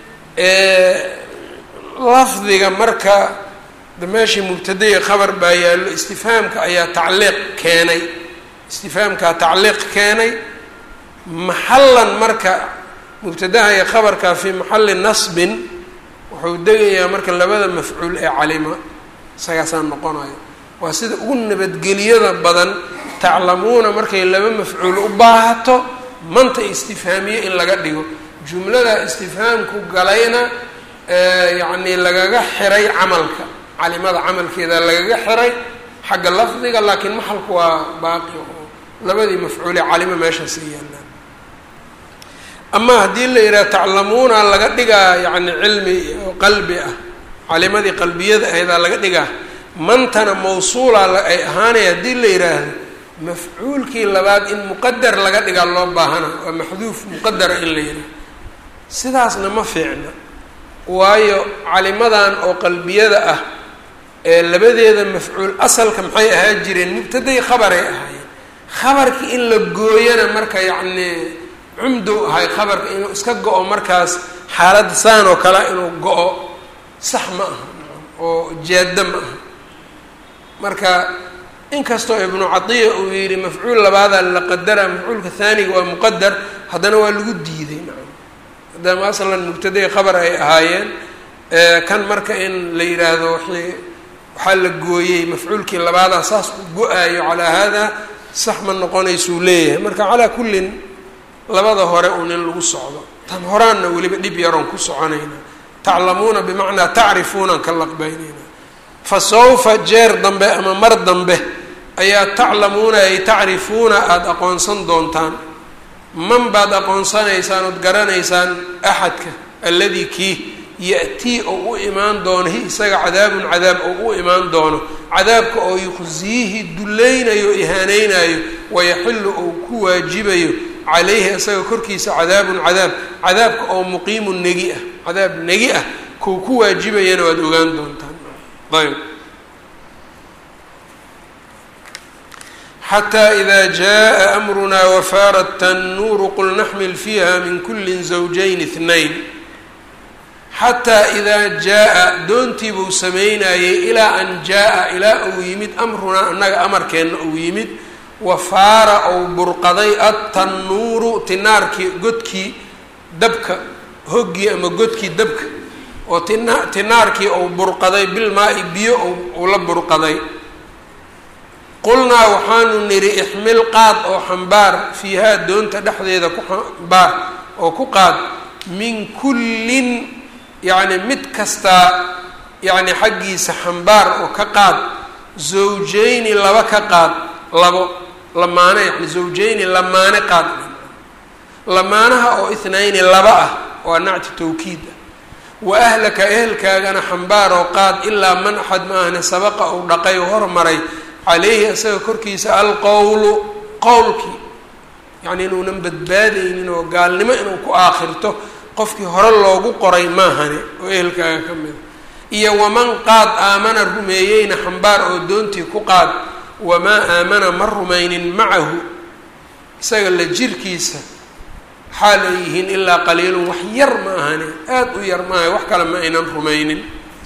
lafdiga marka meeshii mubtadaiyo khabar baa yaallo istifhaamka ayaa tacliiq keenay istifhaamkaa tacliiq keenay maxallan marka mubtadaha iyo khabarkaa fii maxalli nasbin wuxuu degayaa marka labada mafcuul ee calima isagaasaa noqonayo waa sida ugu nabadgeliyada badan taclamuuna markay laba mafcuul u baahato manta istifhaamiye in laga dhigo jumlada istifhaamku galayna yacni lagaga xiray camalka calimada camalkeeda lagaga xiray xagga lafdiga laakiin maxalku waa baaqi oo labadii mafcuulee calimo meeshaasa yaallaan ama haddii la yidhaha taclamuuna laga dhigaa yacni cilmi oo qalbi ah calimadii qalbiyada ahaydaa laga dhigaa mantana mawsuula ay ahaanay haddii la yidhaahdo mafcuulkii labaad in muqadar laga dhigaa loo baahana waa maxduuf muqadara in la yidhaahdo sidaasna ma fiicna waayo calimadan oo qalbiyada ah ee labadeeda mafcuul asalka maxay ahaa jireen mubtaday khabaray ahaayeen khabarkii in la gooyana marka yacni cumdow ahay khabarka inuu iska go-o markaas xaalad saan oo kale inuu go-o sax ma aha oo jaaddo ma aha marka inkastoo ibnu cadiya uu yidhi mafcuul labaadaa la qadara mafcuulka haaniga waa muqadar haddana waa lagu diiday nacam maadaama aslan mubtaday khabar ay ahaayeen kan marka in la yidhaahdo wixii waxaa la gooyey mafcuulkii labaadaa saas u go-aayo calaa haadaa sax ma noqonaysuu leeyahay marka calaa kullin labada hore uun in lagu socdo tan horaanna weliba dhib yaroon ku soconayna taclamuuna bimacnaa tacrifuunaan ka laqbaynayna fa sawfa jeer dambe ama mar dambe ayaa taclamuuna ay tacrifuuna aada aqoonsan doontaan man baad aqoonsanaysaan ood garanaysaan axadka alladii kii ya-tii oo u imaan doono hi isaga cadaabun cadaab oo u imaan doono cadaabka oo yuqsiihi dullaynayo ihaanaynayo wayaxilu ou ku waajibayo calayhi isaga korkiisa cadaabun cadaab cadaabka oo muqiimun negi ah cadaab negi ah kuu ku waajibayana waad ogaan doontaan ayb xataa ida jaa amrunaa wafaarat tannuuru qul naxmil fiiha min kuli zawjayn اثnayn xataa idaa jaa-a doontii buu samaynayey ilaa an jaa-a ilaa uu yimid amrunaa annaga amarkeenna uu yimid wafaara ou burqaday adtannuuru tinaarkii godkii dabka hoggii ama godkii dabka oo tina tinaarkii ou burqaday bilmaa-i biyo uu la burqaday qulnaa waxaanu nidhi ixmil qaad oo xambaar fiihaa doonta dhexdeeda ku xambaar oo ku qaad min kullin yacni mid kastaa yacni xaggiisa xambaar oo ka qaad zawjayni laba ka qaad labo lamaane yani zawjayni lamaane qaad lamaanaha oo ithnayni laba ah waa nacti tawkiid ah wa ahlaka ehelkaagana xambaar oo qaad ilaa man axad ma ahne sabaqa uu dhaqay oo hormaray caleyhi isaga korkiisa alqowlu qowlkii yacni inuunan badbaadaynin oo gaalnimo inuu ku aakhirto qofkii hore loogu qoray maahane oo ehelkaaga ka mida iyo waman qaad aamana rumeeyeyna xambaar oo doontii ku qaad wamaa aamana ma rumaynin macahu isaga la jirkiisa xaal ay yihiin ilaa qaliilun wax yar ma ahane aada u yar maaha wax kale ma aynan rumaynin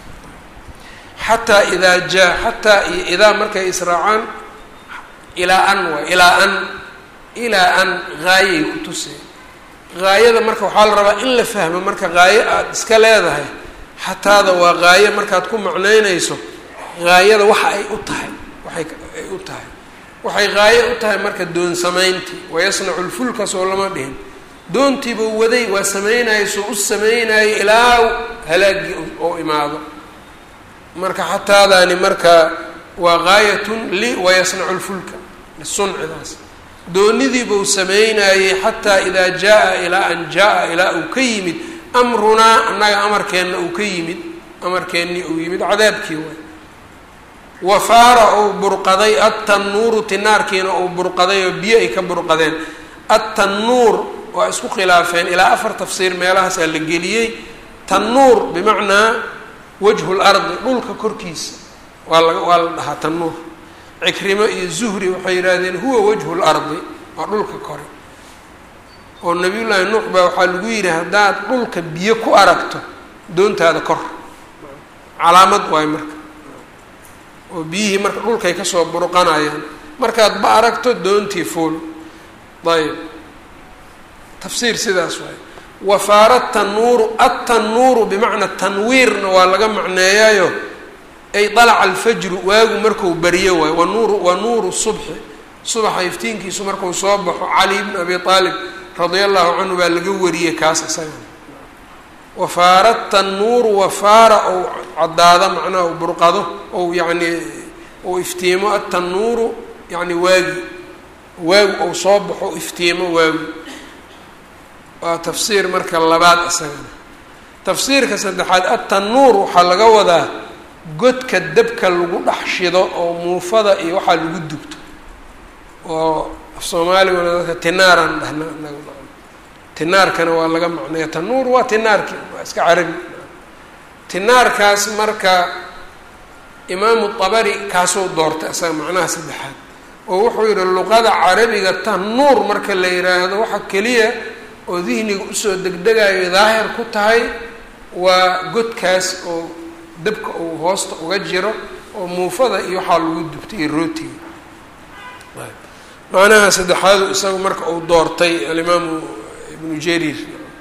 xataa idaa jaa xataa iyo idaa markay israacaan ilaa an waay ilaa an ilaa an haayay ku tuseen haayada marka waxaa la rabaa in la fahmo marka haayo aada iska leedahay xataada waa haayo markaad ku macnaynayso haayada waxa ay u tahay waxay ay u tahay waxay haayo u tahay marka doon samayntii wayasnacu lfulka soo lama dhihin doontiibuu waday waa sameynaya soo u sameynayay ilaa halaagii oo imaado marka xataadaani marka waa gaayatun li wayasnacu lfulka suncidaas doonidiibuu sameynayey xataa idaa jaa ilaa an jaa ilaa uu ka yimid amrunaa annaga amarkeenna uu ka yimid amarkeennii uu yimid cadaabkii waay wafaara uu burqaday atannuuru tinaarkiina uu burqaday oo biyo ay ka burqadeen atannuur waa isku khilaafeen ilaa afar tafsiir meelahaasaa la geliyey tannuur bimacnaa wajhu lardi dhulka korkiisa waa la waa la dhahaa tannuur cikrimo iyo zuhri waxay yidhaahdeen huwa wajhu lardi waa dhulka kore oo nabiyullaahi nuux baa waxaa lagu yidhi haddaad dhulka biyo ku aragto doontaada kor calaamad waayo marka oo biyihii marka dhulkay kasoo burqanayaan markaad ba aragto doontii fuul ayb tafsiir sidaas waayo wafaara tanuuru atannuuru bimacna tanwiirna waa laga macneeyayo ay dalaca alfajru waagu marku beriyo waayo wanuuru wa nuuru subxi subaxa iftiinkiisu markuu soo baxo cali bn abi aalib radia allahu canhu baa laga wariyey kaas isaga wafaara tannuuru wafaara ou caddaado macnaha u burqado ou yacni ou iftiimo atannuuru yacni waagi waagu ou soo baxo iftiimo waagu waa tafsiir marka labaad isagana tafsiirka saddexaad atannuur waxaa laga wadaa godka dabka lagu dhex shido oo muufada iyo waxaa lagu dubto oo af soomaaliguna dadka tinaaran dhahna inagu tinaarkana waa laga macneeya tanuur waa tinaarki waa iska carabi tinaarkaas marka imaamu dabari kaasuu doortay isaga macnaha saddexaad oo wuxuu yihi luqada carabiga tanuur marka la yiraahdo waxa keliya oo dihniga usoo degdegayo daahir ku tahay waa godkaas oo dabka uu hoosta uga jiro oo muufada iyo waxaa lagu dubtay iyo rootiga macnaha saddexaadu isagu marka uu doortay alimaamu ibnu jariir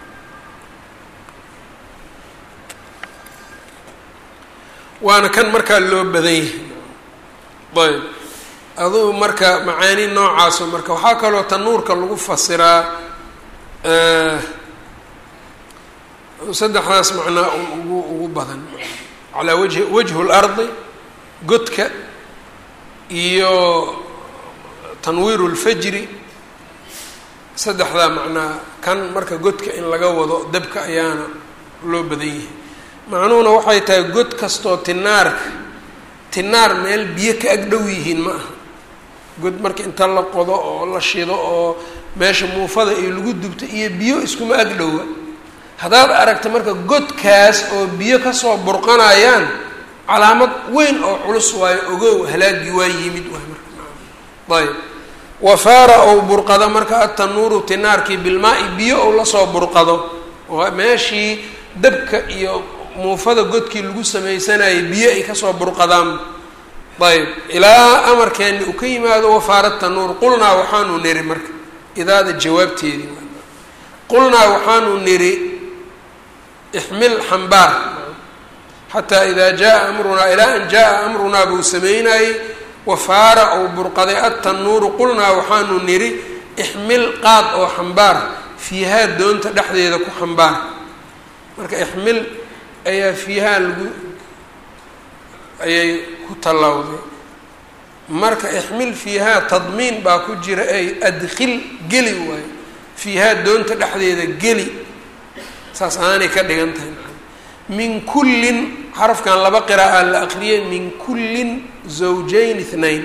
waana kan markaa loo badan yahay ayb adugu marka macaani noocaaso marka waxaa kaloo tanuurka lagu fasiraa saddexdaas macnaa ugu ugu badan calaa wajhi wajhu lardi godka iyo tanwiiru lfajri saddexdaa macnaa kan marka godka in laga wado dabka ayaana loo badan yahay macnuhuna waxay tahay god kastoo tinaarka tinaar meel biyo ka ag dhow yihiin ma aha god marka inta la qodo oo la shido oo meesha muufada iyo lagu dubto iyo biyo iskuma ag dhowa haddaad aragta marka godkaas oo biyo kasoo burqanayaan calaamad weyn oo culus waayo ogow halaagii waa yimid waay marka ayb wafaara ou burqado marka atanuuru tinaarkii bilmaa-i biyo ou lasoo burqado oo meeshii dabka iyo muufada godkii lagu sameysanayay biyo ay kasoo burqadaan ayb ilaa amarkeeni uu ka yimaado wafaara tanuur qulnaa waxaanu niri marka idaada jawaabteedii qulnaa waxaanu niri ixmil xambaar xataa idaa jaa amrunaa ilaa an jaa amrunaa buu sameynayey wafaara ou burqaday attanuuru qulnaa waxaanu niri ixmil qaad oo xambaar fiihaa doonta dhexdeeda ku xambaar marka ixmil ayaa fiihaa lagu ayay ku tallawday marka ixmil fiihaa tadmiin baa ku jira ay adkil geli waayo fiihaa doonta dhexdeeda geli saas aanay ka dhigan tahay min kullin xarafkan laba qira'a la aqriyay min kullin zawjayn ithnayn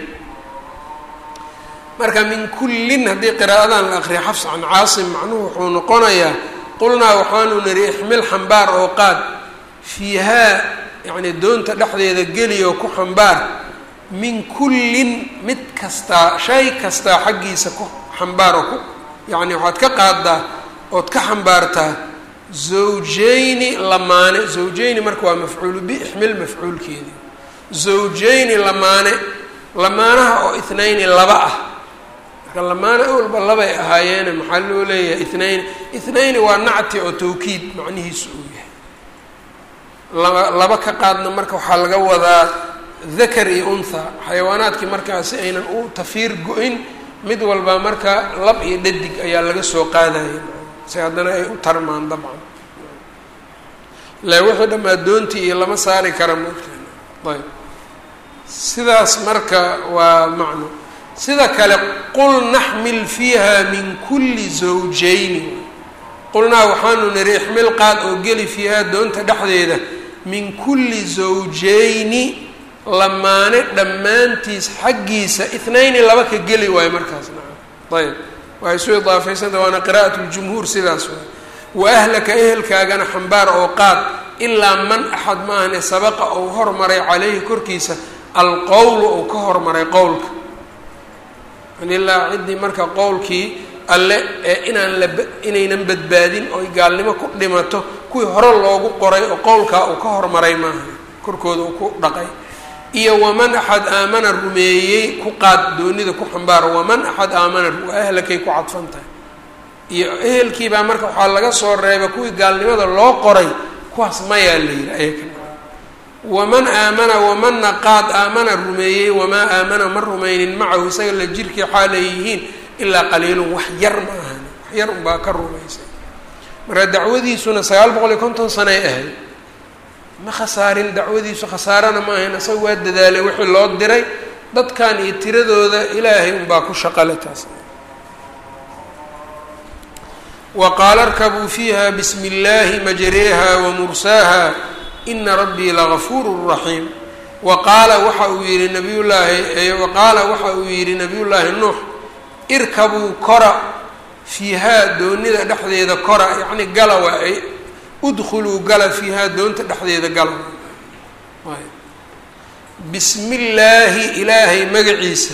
marka min kullin haddii qiraa'adan la aqriya xafs can caasim macnuhu wuxuu noqonayaa qulnaa waxaanu niri ixmil xambaar oo qaad fiihaa yacni doonta dhexdeeda geli oo ku xambaar min kullin mid kastaa shay kastaa xaggiisa ku xambaar oo ku yacni waxaad ka qaadaa ood ka xambaartaa zawjayni lamaane zawjayni marka waa mafcuulu bi ixmil mafcuulkeedi zawjayni lamaane lamaanaha oo ithnayni laba ah marka lamaane awalba labay ahaayeene maxaa loo leeyahay ithnayni ithnayni waa nacti oo tawkiid macnihiisu uu yahay laba laba ka qaadna marka waxaa laga wadaa dakar iyo untha xayawaanaadkii markaasi aynan u tafiir go-in mid walba marka lab iyo dhadig ayaa laga soo qaadaya si haddana ay u tarmaan dabcan le wixii dhammaa doontii iyo lama saari kara moogteen ayb sidaas marka waa macno sida kale qul naxmil fiiha min kulli zawjayni qulnaa waxaanu niri ixmil qaad oo geli fiihaa doonta dhexdeeda min kulli zawjayni lamaane dhammaantiis xaggiisa ithnayni laba ka geli waayo markaas naca ayb waxay soo idaafeysanta waana qira'at ljumhuur sidaas waay wa ahlaka ehelkaagana xambaar oo qaad ilaa man axad maahane sabaqa ou hormaray caleyhi korkiisa alqowlu ou ka hormaray qowlka ilaa ciddii marka qowlkii alle ee inaan la inaynan badbaadin oy gaalnimo ku dhimato kuwii hore loogu qoray oo qowlkaa uu ka hormaray maaha korkooda uu ku dhaqay iyo waman axad aamana rumeeyey ku qaad doonida ku xambaaro waman axad aamana waa ahlakay ku cadfan tahay iyo ehelkiibaa marka waxaa laga soo reebay kuwii gaalnimada loo qoray kuwaas mayaa la yidhi ayakan waman aamana wamanna qaad aamana rumeeyey wamaa aamana ma rumaynin macahu isaga la jirkii xaalay yihiin ilaa qaliilun wax yar ma ahan wax yar unbaa ka rumaysay marka dacwadiisuna sagaal boqol iyo konton sanay ahayd ma khasaarin dacwadiisu khasaarana ma ahayn isaga waa dadaalay wixii loo diray dadkan iyo tiradooda ilaahay unbaa ku shaqale taas wa qaala arkabuu fiiha bismi illaahi majreeha wa mursaaha ina rabbii lagafuuru raxiim wa qaala waxa uu yihi nabiyullaahi wa qaala waxa uu yidhi nabiyullaahi nuux irkabuu kora fiihaa doonida dhexdeeda kora yacni gala waa ay udkhuluu gala fiihaa doonta dhexdeeda gala bismi illaahi ilaahay magaciisa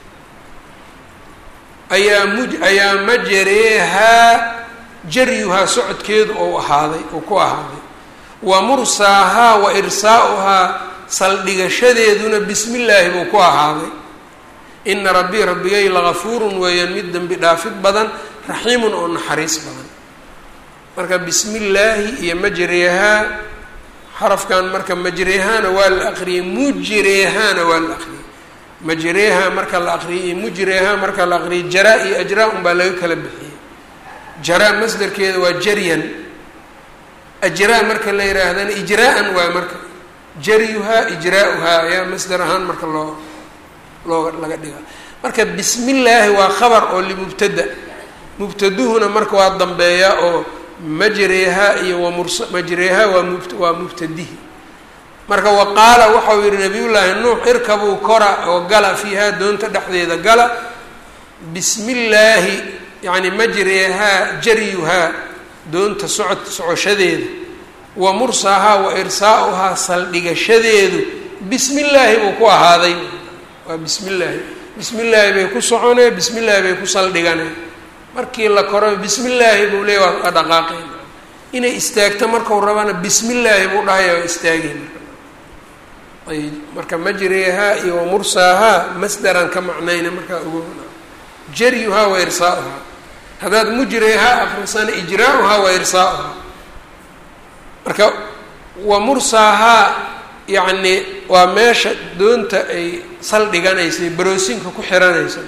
ayaa muj ayaa majareehaa jaryuhaa socodkeedu ou ahaaday ou ku ahaaday wa mursaahaa wa irsaa'uhaa saldhigashadeeduna bismi illaahi buu ku ahaaday ina rabbii rabbigay lagafuurun weeyaan mid dembi dhaafid badan raxiimun oo naxariis badan marka bismi illaahi iyo majreehaa xarafkan marka majreehaana waa la aqriyey mujreehaana waa la aqriyey majreeha marka la aqriyay iyo mujreeha marka la aqriyay jaraa iyo ajraa un baa laga kala bixiyey jaraa masdarkeeda waa jaryan ajraa marka la yihaahdana ijraa-an waay marka jaryuhaa ijraa-uhaa ayaa masdar ahaan marka loo loo laga dhigaa marka bismi illaahi waa khabar oo limubtada mubtaduhuna marka waa dambeeyaa oo majreehaa iyo wamurs majreehaa waa mub waa mubtadihi marka wa qaala waxau yihi nabiyullaahi nuux irkabuu kora oo gala fiihaa doonta dhexdeeda gala bismi illaahi yacni majreehaa jaryuhaa doonta socod socoshadeeda wa mursaahaa wa irsaa'uhaa saldhigashadeedu bismi illaahi buu ku ahaaday waa bismi illaahi bismi illaahi bay ku soconee bismi illaahi bay ku saldhiganeen markii la koro bismi illaahi buu leey waa dhaqaaqeen inay istaagto markau rabana bismi illaahi buu dhahaya waa istaageen ayb marka majreehaa iyo wamursaahaa masdaran ka macnayna markaa ugu jaryuhaa wa irsaa'uhaa haddaad mujreehaa akrisana ijraa-uhaa wa irsaa'uhaa marka wa mursaahaa yacni waa meesha doonta ay saldhiganaysay baroosinka ku xiranaysa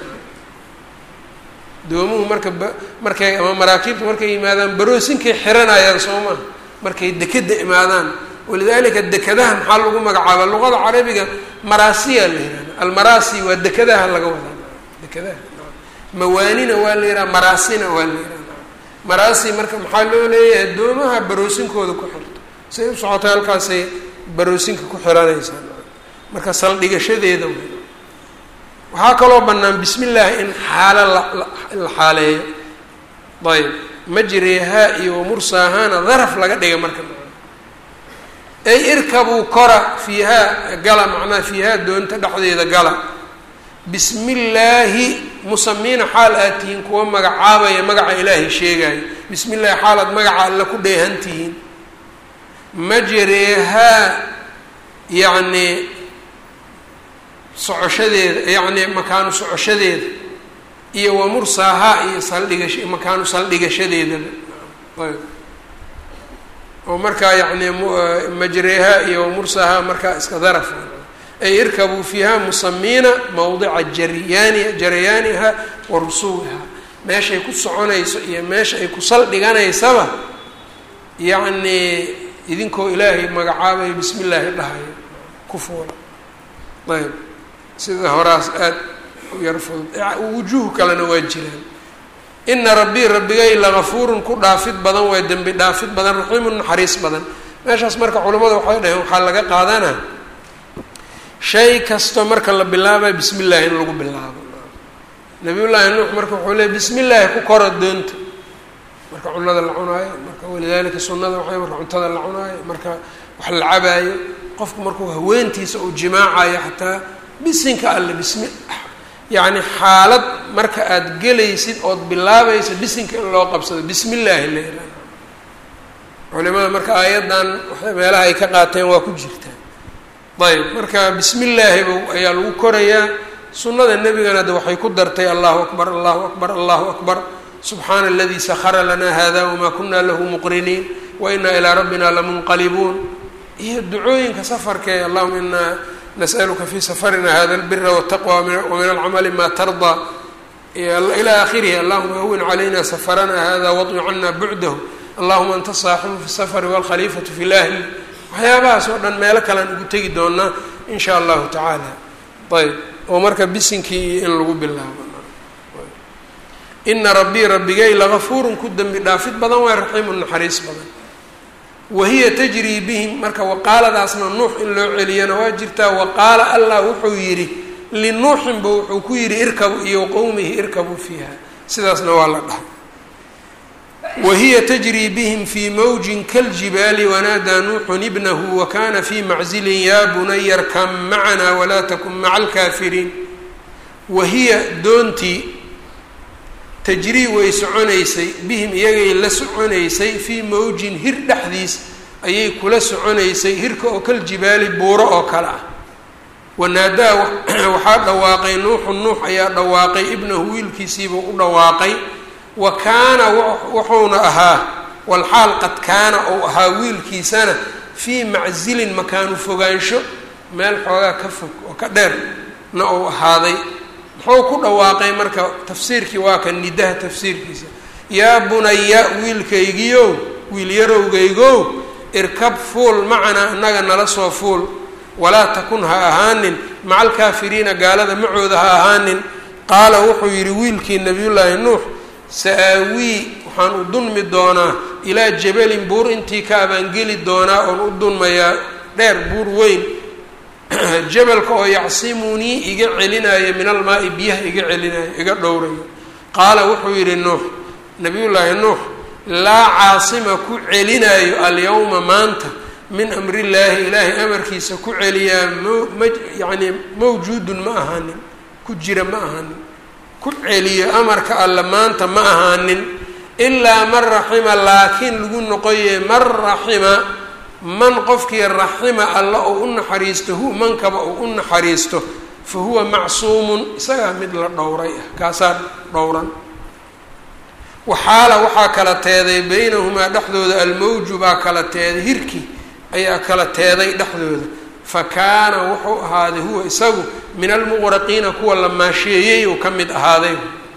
doomuhu marka ba markay ama maraakiibta markay yimaadaan baroosinkay xiranayaan soo maha markay dekeda imaadaan walidaalika dekadaha maxaa lagu magacaaba luqada carabiga maraasiya la yihahda almaraasi waa dekadaha laga wadaa dekadaha mawaanina waa la yidhaha maraasina waa la yidhaha maraasi marka maxaa loo leeyahay doomaha baroosinkooda ku xirto say u socotay halkaasay baroosinka ku xiranaysaa marka saldhigashadeeda waxaa kaloo bannaan bismi illaahi in xaalo la la xaaleeyo ayb majreehaa iyo wamursaahaana daraf laga dhiga marka ay irkabuu kora fiihaa gala macnaha fiihaa doonta dhexdeeda gala bismi illaahi musamiina xaal aad tihiin kuwa magacaabaya magaca ilaahay sheegaayo bismi illaahi xaal aad magaca alle ku dheehan tihiin majreehaa yacni socoshadeeda yacni makaanu socoshadeeda iyo wamursaahaa iyo saldhigash makaanu saldhigashadeedaba ayb oo markaa yacni majreehaa iyo wamursaahaa markaa iska daraf ay irkabuu fiiha musamiina mawdica jaryaani jaryaaniha wa rusuuliha meeshay ku soconayso iyo meesha ay ku saldhiganaysaba yacnii idinkoo ilaahay magacaabaya bismi illaahi dhahayo ku fuula ayb sida horaas aada u yar fudud wujuuh kalena waa jiraan ina rabbii rabbigay lagafuurun ku dhaafid badan waa dembi dhaafid badan raxiimun naxariis badan meeshaas marka culimmada waxay dhaheen waxaa laga qaadanaa shay kasto marka la bilaabayo bismi illaahi in lagu bilaabo nabiyullaahi nuux marka wuxuu leey bismi illaahi ku kora doonta marka cunada la cunaayo marka walidaalika sunnada waxay marka cuntada la cunaayo marka wax la cabaayo qofku markuu haweentiisa uu jimaacayo xataa bisinka alle bismi yacni xaalad marka aada gelaysid ood bilaabaysa bisinka in loo qabsado bismi illaahi la yihaaha culimada marka aayaddan meelaha ay ka qaateen waa ku jirtaa ayb marka bismi illaahi b ayaa lagu korayaa sunnada nebigana de waxay ku dartay allahu akbar allahu akbar allahu akbar subxaana aladii sahara lanaa hada wamaa kuna lahu muqriniin wa inaa ilaa rabbina lamunqalibuun iyo ducooyinka safarkee allahuma inaa nas'aluka fi safarina hada albira wاtaqwa wamin alcamali ma tardaa ilى akhirihi allahuma hawin calayna safarana hada waطwi cana bucdahu allahuma anta saaxibu fi safari wاlkhaliifatu fi lahli waxyaabahaas oo dhan meelo kalean ugu tegi doonaa in sha allahu tacaala ayb oo marka bisinkii iyo in lagu bilaabo ina rabbii rabbigay lagafuurun ku dembi dhaafid badan waa raxiimu naxariis badan wahiya tajrii bihim marka waqaaladaasna nuux in loo celiyana waa jirtaa waqaala allah wuxuu yidhi linuuxinba wuxuu ku yidhi irkabu iyo qowmihi irkabuu fiiha sidaasna waa la dhahay wahiya tajrii bihim fii mawjin kaljibaali wanaadaa nuuxun ibnahu wakana fii maczilin yaa bunaya rkam macana walaa takun maca alkaafiriin wahiya doontii tajrii way soconaysay bihim iyagay la soconaysay fii mawjin hir dhexdiis ayay kula soconaysay hirka oo kaljibaali buuro oo kale ah wanaadaa waxaa dhawaaqay nuuxu nuux ayaa dhawaaqay ibnahu wiilkiisiibuu u dhawaaqay wa kaana wuxuuna ahaa walxaal qad kaana ou ahaa wiilkiisana fii maczilin makaanu fogaansho meel xoogaa ka fog oo ka dheer na uu ahaaday muxuu ku dhawaaqay marka tafsiirkii waa ka nidaha tafsiirkiisa yaa bunaya wiilkaygiiow wiil yarowgaygow irkab fuul macanaa innaga nala soo fuul walaa takun ha ahaanin maca alkaafiriina gaalada macooda ha ahaanin qaala wuxuu yidhi wiilkii nabiyullaahi nuux sa-aawii waxaan u dunmi doonaa ilaa jabalin buur intii ka abaangeli doonaa oon u dunmayaa dheer buur weyn jabalka oo yacsimunii iga celinaayo min almaai biyaha iga celinayo iga dhowrayo qaala wuxuu yidhi nuux nabiyullaahi nuux laa caasima ku celinaayo alyawma maanta min amrillaahi ilaahay amarkiisa ku celiyaa mma yacnii mawjuudun ma ahaanin ku jira ma ahaanin ku celiyo amarka alle maanta ma ahaanin ilaa man raxima laakiin lagu noqoye man raxima man qofkii raxima alla oo u naxariisto hu mankaba oo u naxariisto fa huwa macsuumun isagaa mid la dhowray ah kaasaa dhowran waxaala waxaa kala teeday beynahumaa dhexdooda almawju baa kala teeday hirki ayaa kala teeday dhexdooda fa kaana wuxuu ahaaday huwa isagu min almuqraqiina kuwa la maasheeyey uu ka mid ahaaday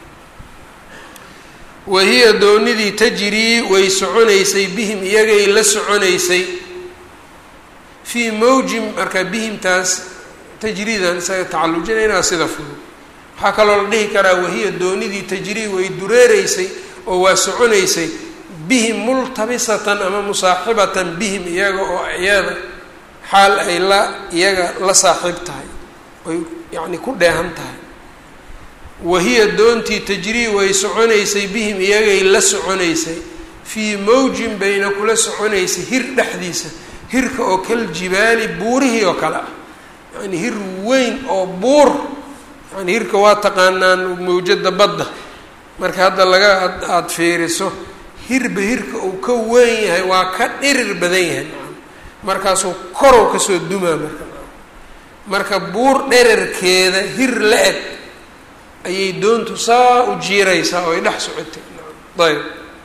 wahiya doonidii tajrii way soconaysay bihim iyagay la soconaysay fii mawjin marka bihimtaas tajriidan isaga tacallujinaynaa sida fudud waxaa kaloo la dhihi karaa wahiya doonidii tajrii way dureereysay oo waa soconaysay bihim multabisatan ama musaaxibatan bihim iyaga oo iyada xaal ay la iyaga la saaxiib tahay oy yacni ku dheehan tahay wahiya doontii tajrii way soconaysay bihim iyagay la soconaysay fii mawjin bayna kula soconaysay hir dhexdiisa hirka oo kal jibaali buurihii oo kale ah yacni hir weyn oo buur yani hirka waa taqaanaan mawjada badda marka hadda laga aada fiiriso hirba hirka uu ka weyn yahay waa ka dhirir badan yahay markaasuu korow kasoo dumaa marka marka buur dherarkeeda hir la eg ayay doontu saa u jiiraysaa oo ay dhex socotay ayb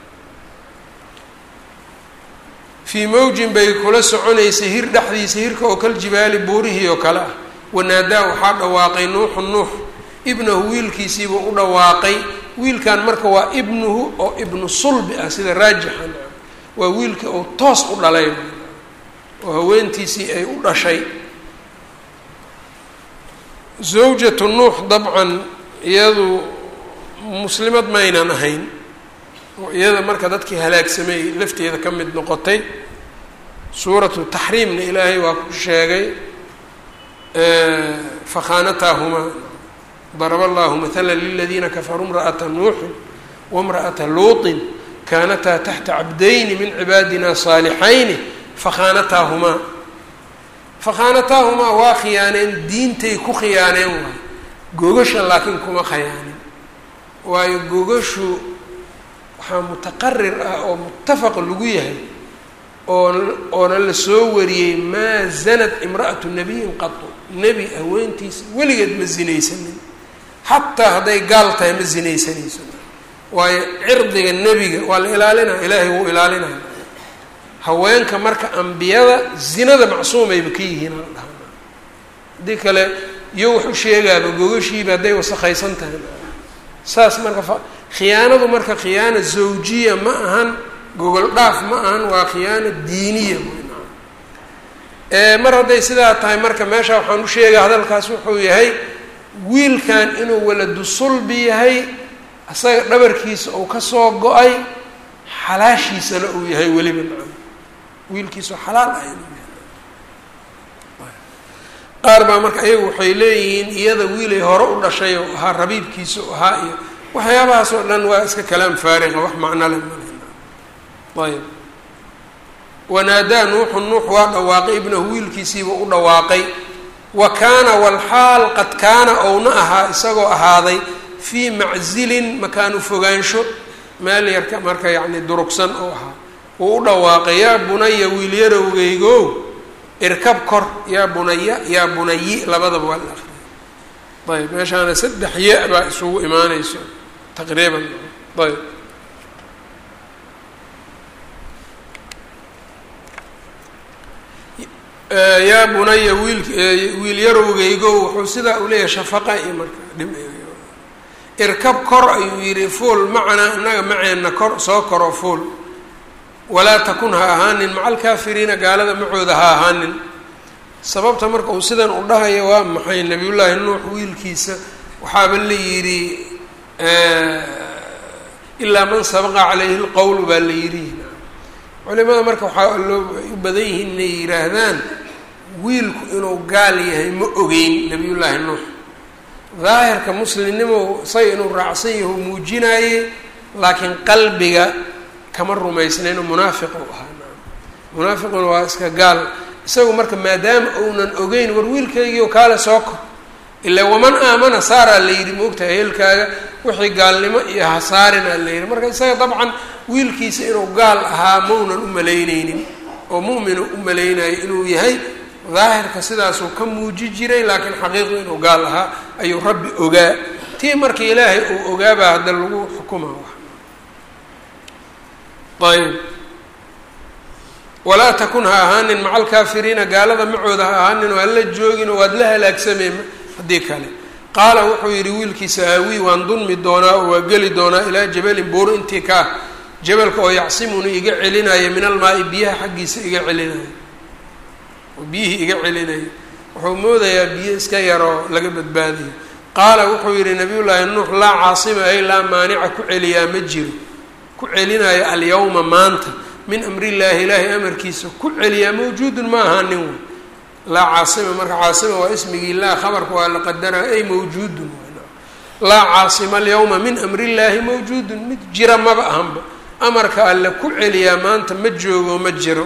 fii mawjin bay kula soconaysay hir dhexdiisa hirka oo kal jibaali buurihii oo kale ah wanaadaa waxaa dhawaaqay nuuxu nuux ibnahu wiilkiisiibuu u dhawaaqay wiilkan marka waa ibnuhu oo ibnu sulbi ah sida raajixan waa wiilkii uu toos u dhalay oo haweentiisii ay u dhashay zawjatu nuux dabcan iyadu muslimad maynan ahayn oo iyada marka dadkii halaagsamay lafteeda ka mid noqotay suuratu taxriimna ilaahay waa ku sheegay fakhaanataahumaa daraba allahu matala liladiina kafaruu imra'ata nuuxin waimra'ata luuطin kaanataa taxta cabdayni min cibaadina saalixayni fakhaanataahumaa fakhaanataahumaa waa khiyaaneen diintay ku khiyaaneen waay gogasha laakiin kuma khiyaanin waayo gogashu waxaa mutaqarir ah oo muttafaq lagu yahay oo oona la soo wariyey maa zanad imra'atu nabiyin qatu nebi haweentiisa weligeed ma zinaysanin xataa hadday gaal tahay ma zinaysanayso waayo cirdiga nebiga waa la ilaalinaya ilaahay wuu ilaalinaya haweenka marka ambiyada zinada macsuumayba ka yihiin ala dhahaa haddii kale iyo wax u sheegaaba gogashiiba hadday wasakhaysan tahay saas marka khiyaanadu marka khiyaana zawjiya ma ahan gogol dhaaf ma ahan waa khiyaana diiniya mar hadday sidaa tahay marka meesha waxaan u sheegaya hadalkaas wuxuu yahay wiilkan inuu waladu sulbi yahay isaga dhabarkiisa uu kasoo go-ay xalaashiisana uu yahay weliba macana wiilkiisao xalaal ah inuu yahay qaar baa marka ayagu waxay leeyihiin iyada wiilay hore u dhashay oo ahaa rabiibkiisa u ahaa iyo waxyaabahaas oo dhan waa iska kalaam faariqa wax macno le mal ayb wanaadaa nuuxu nuux waa dhawaaqay ibnahu wiilkiisiiba u dhawaaqay wa kaana walxaal qad kaana ouna ahaa isagoo ahaaday fii maczilin makaanu fogaansho meel yarka marka yacni durugsan oo ahaa wuu u dhawaaqay yaa bunaya wiilyarowgeygo irkab kor yaa bunaya yaa bunayi labadaba waa la akriyay ayb meeshaana saddex ya baa isugu imaaneyso taqriiban ayb yaa bunaya wiil wiil yarowgeygo wuxuu sidaa u leeyahay shafaqa iyo marka irkab kor ayuu yihi fuol macanaa innaga maceenna kor soo koro fuol walaa takun ha ahaanin maca alkaafiriina gaalada macooda ha ahaanin sababta marka uu sidan u dhahayo waa maxay nabiyullaahi nuux wiilkiisa waxaaba la yidhi ilaa man sabaqa calayhi lqowlu baa la yidhi culimada marka waxaa loo u badan yihiin inay yidhaahdaan wiilku inuu gaal yahay ma ogeyn nabiyullaahi nuux daahirka muslimnimo say inuu raacsan yaho muujinaayey laakiin qalbiga kama rumaysnayn oo munaafiq u ahaa munaafiquna waa iska gaal isagu marka maadaama uunan ogeyn war wiilkaygii oo kaale soo kor ilaa waman aamana saaraa la yidhi moogtahay heelkaaga wixii gaalnimo iyo hasaarinaa la yidhi marka isaga dabcan wiilkiisa inuu gaal ahaa maunan u malayneynin oo mu'minu u malaynayo inuu yahay daahirka sidaasuu ka muuji jiray laakiin xaqiiqdu inuu gaal ahaa ayuu rabbi ogaa tii marka ilaahay uu ogaabaa hadda lagu xukuma ayb walaa takun ha ahaanin maca alkaafiriina gaalada macooda ha ahaanin oo hala joogin oo waad la halaagsameen haddii kale qaala wuxuu yidhi wiilkiisa aawii waan dunmi doonaa oo waa geli doonaa ilaa jabalin buur intii ka ah jabalka oo yacsimuni iga celinaya min almaai biyaha xaggiisa iga celinaya oo biyihii iga celinaya wuxuu moodayaa biyo iska yaroo laga badbaadayo qaala wuxuu yidhi nabiyullaahi nuux laa caasima ay laa maanica ku celiyaa ma jiro ku celinaayo alyawma maanta min amrillaahi ilaahay amarkiisa ku celiyaa mawjuudun ma ahaa nin wey laa caasima marka caasima waa ismigii laa khabarka waa la qadara ay mawjuudun laa caasima alyawma min amrillaahi mawjuudun mid jira maba ahanba amarka alle ku celiyaa maanta ma joogo ma jiro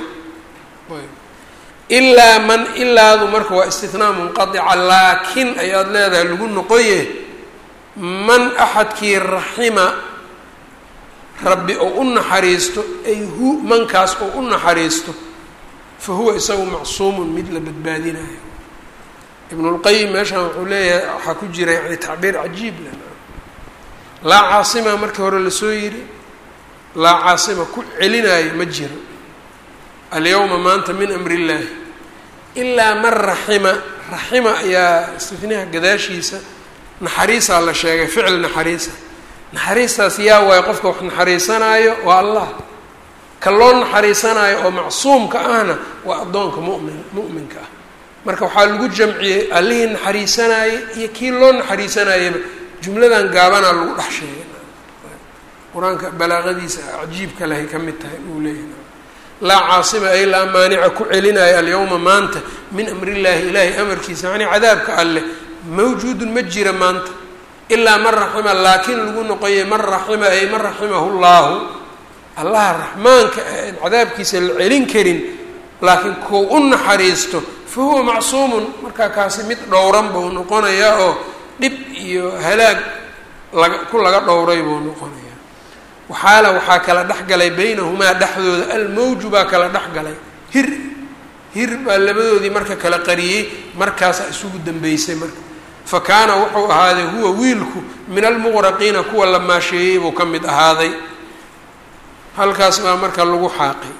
ilaa man ilaadu marka waa istinaa munqadica laakin ayaad leedahay lagu noqoye man axadkii raxima rabbi oo u naxariisto ay hu mankaas oo u naxariisto fa huwa isagu macsuumun mid la badbaadinayo ibnulqayim meeshaan wuxuu leeyahay waxaa ku jira yani tacbiir cajiib le laa caasima markii hore lasoo yidhi laa caasima ku celinaayo ma jiro alyawma maanta min amri illaahi ilaa man raxima raxima ayaa istinaha gadaashiisa naxariisaa la sheegay ficil naxariisa naxariistaas yaa waayo qofka wax naxariisanaayo waa allah ka loo naxariisanaayo oo macsuumka ahna waa addoonka mumin mu'minka ah marka waxaa lagu jamciyey allihii naxariisanaayey iyo kii loo naxariisanayaba jumladan gaabanaa lagu dhex sheegay qur-aanka balaaqadiisa cajiibka lehay ka mid tahay uu leeyahay laa caasima ay laa maanica ku celinaayo alyawma maanta min amrillaahi ilaahay amarkiisa yacnii cadaabka alleh mawjuudun ma jira maanta ilaa man raxima laakiin lagu noqoyay man raxima ay man raximahu llaahu allaha raxmaanka aan cadaabkiisa la celin karin laakiin kuu u naxariisto fa huwa macsuumun markaa kaasi mid dhowran buu noqonayaa oo dhib iyo halaag laga ku laga dhowray buu noqonayaa waxaala waxaa kala dhex galay baynahumaa dhexdooda almawju baa kala dhex galay hir hir baa labadoodii marka kala qariyey markaasaa isugu dambeysay marka fa kaana wuxuu ahaaday huwa wiilku min almuqraqiina kuwa la maasheeyey buu ka mid ahaaday halkaas baa marka lagu xaaqay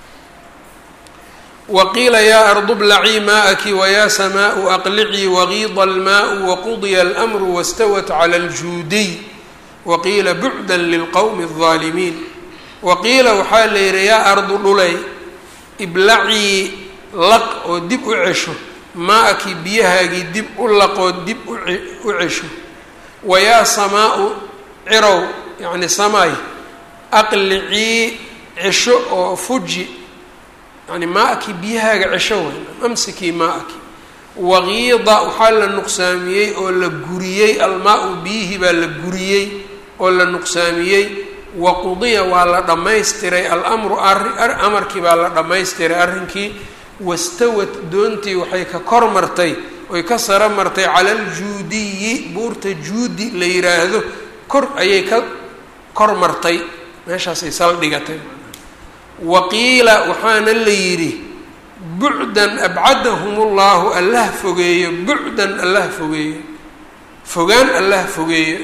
waqiila yaa ardu blacii maa'aki wayaa samaau aqlicii wagiida almaau waqudiya almru wastawat cala aljuudiy waqiila bucda lilqowmi aldaalimiin waqiila waxaa la yidhi yaa ardu dhulay iblacii laq oo dib u cesho maa-aki biyahaagii dib u laqoo dib u cesho wayaa samaau cirow yacni samaay aqlicii cesho oo fuji yani maa-aki biyahaaga cesho way amsikii maa-aki waqiida waxaa la nuqsaamiyey oo la guriyey almaa-u biyihii baa la guriyey oo la nuqsaamiyey waqudiya waa la dhammaystiray alamru amarkii baa la dhammaystiray arrinkii wastawad doontii waxay ka kor martay oy ka saro martay cala aljuudiyi buurta juudi la yiraahdo kor ayay ka kor martay meeshaasay saldhigatay waqiila waxaana la yidhi bucdan abcadahum ullahu allah fogeeyo bucdan allah fogeeyo fogaan allah fogeeyo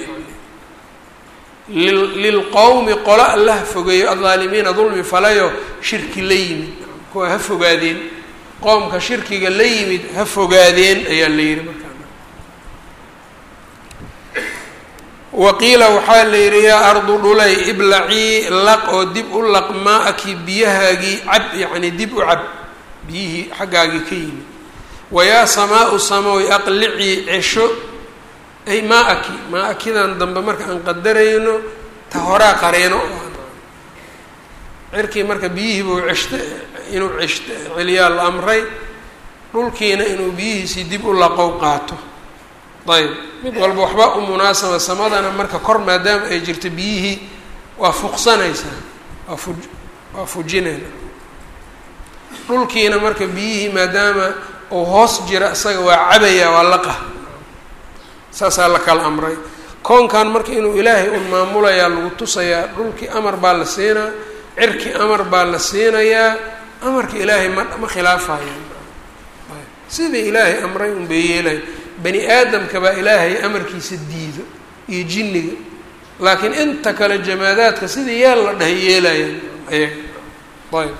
lilqowmi qolo allah fogeeyo aldaalimiina dulmi falayo shirki la yimid kuwa ha fogaadeen qoomka shirkiga la yimid ha fogaadeen ayaa la yidhi markaa waqiila waxaa la yidhi yaa ardu dhulay iblacii laq oo dib u laq maa-aki biyahaagii cab yacni dib u cab biyihii xaggaagii ka yimid wayaa samaa-u samoy aqlicii cesho ay maa-aki maa-akidan dambe marka aan qadarayno ta horaa qareeno cirkii marka biyihii buu ceshta inuu cesh celiyaa la amray dhulkiina inuu biyihiisii dib u laqow qaato ayb mid walba waxba u munaasaba samadana marka kor maadaama ay jirto biyihii waa fuqsanaysaa waa fu waa fujinayna dhulkiina marka biyihii maadaama uu hoos jira isaga waa cabaya waa laqa saasaa la kala amray koonkan marka inuu ilaahay un maamulayaa lagu tusayaa dhulkii amar baa la siinaa cirki amar baa la siinayaa amarka ilaahay ma ma khilaafayaan sidai ilaahay amray un bay yeelayan bani aadamka baa ilaahay amarkiisa diido iyo jinniga laakiin inta kale jamaadaadka sidii yeel la dhahay yeelayaan ayaga ayb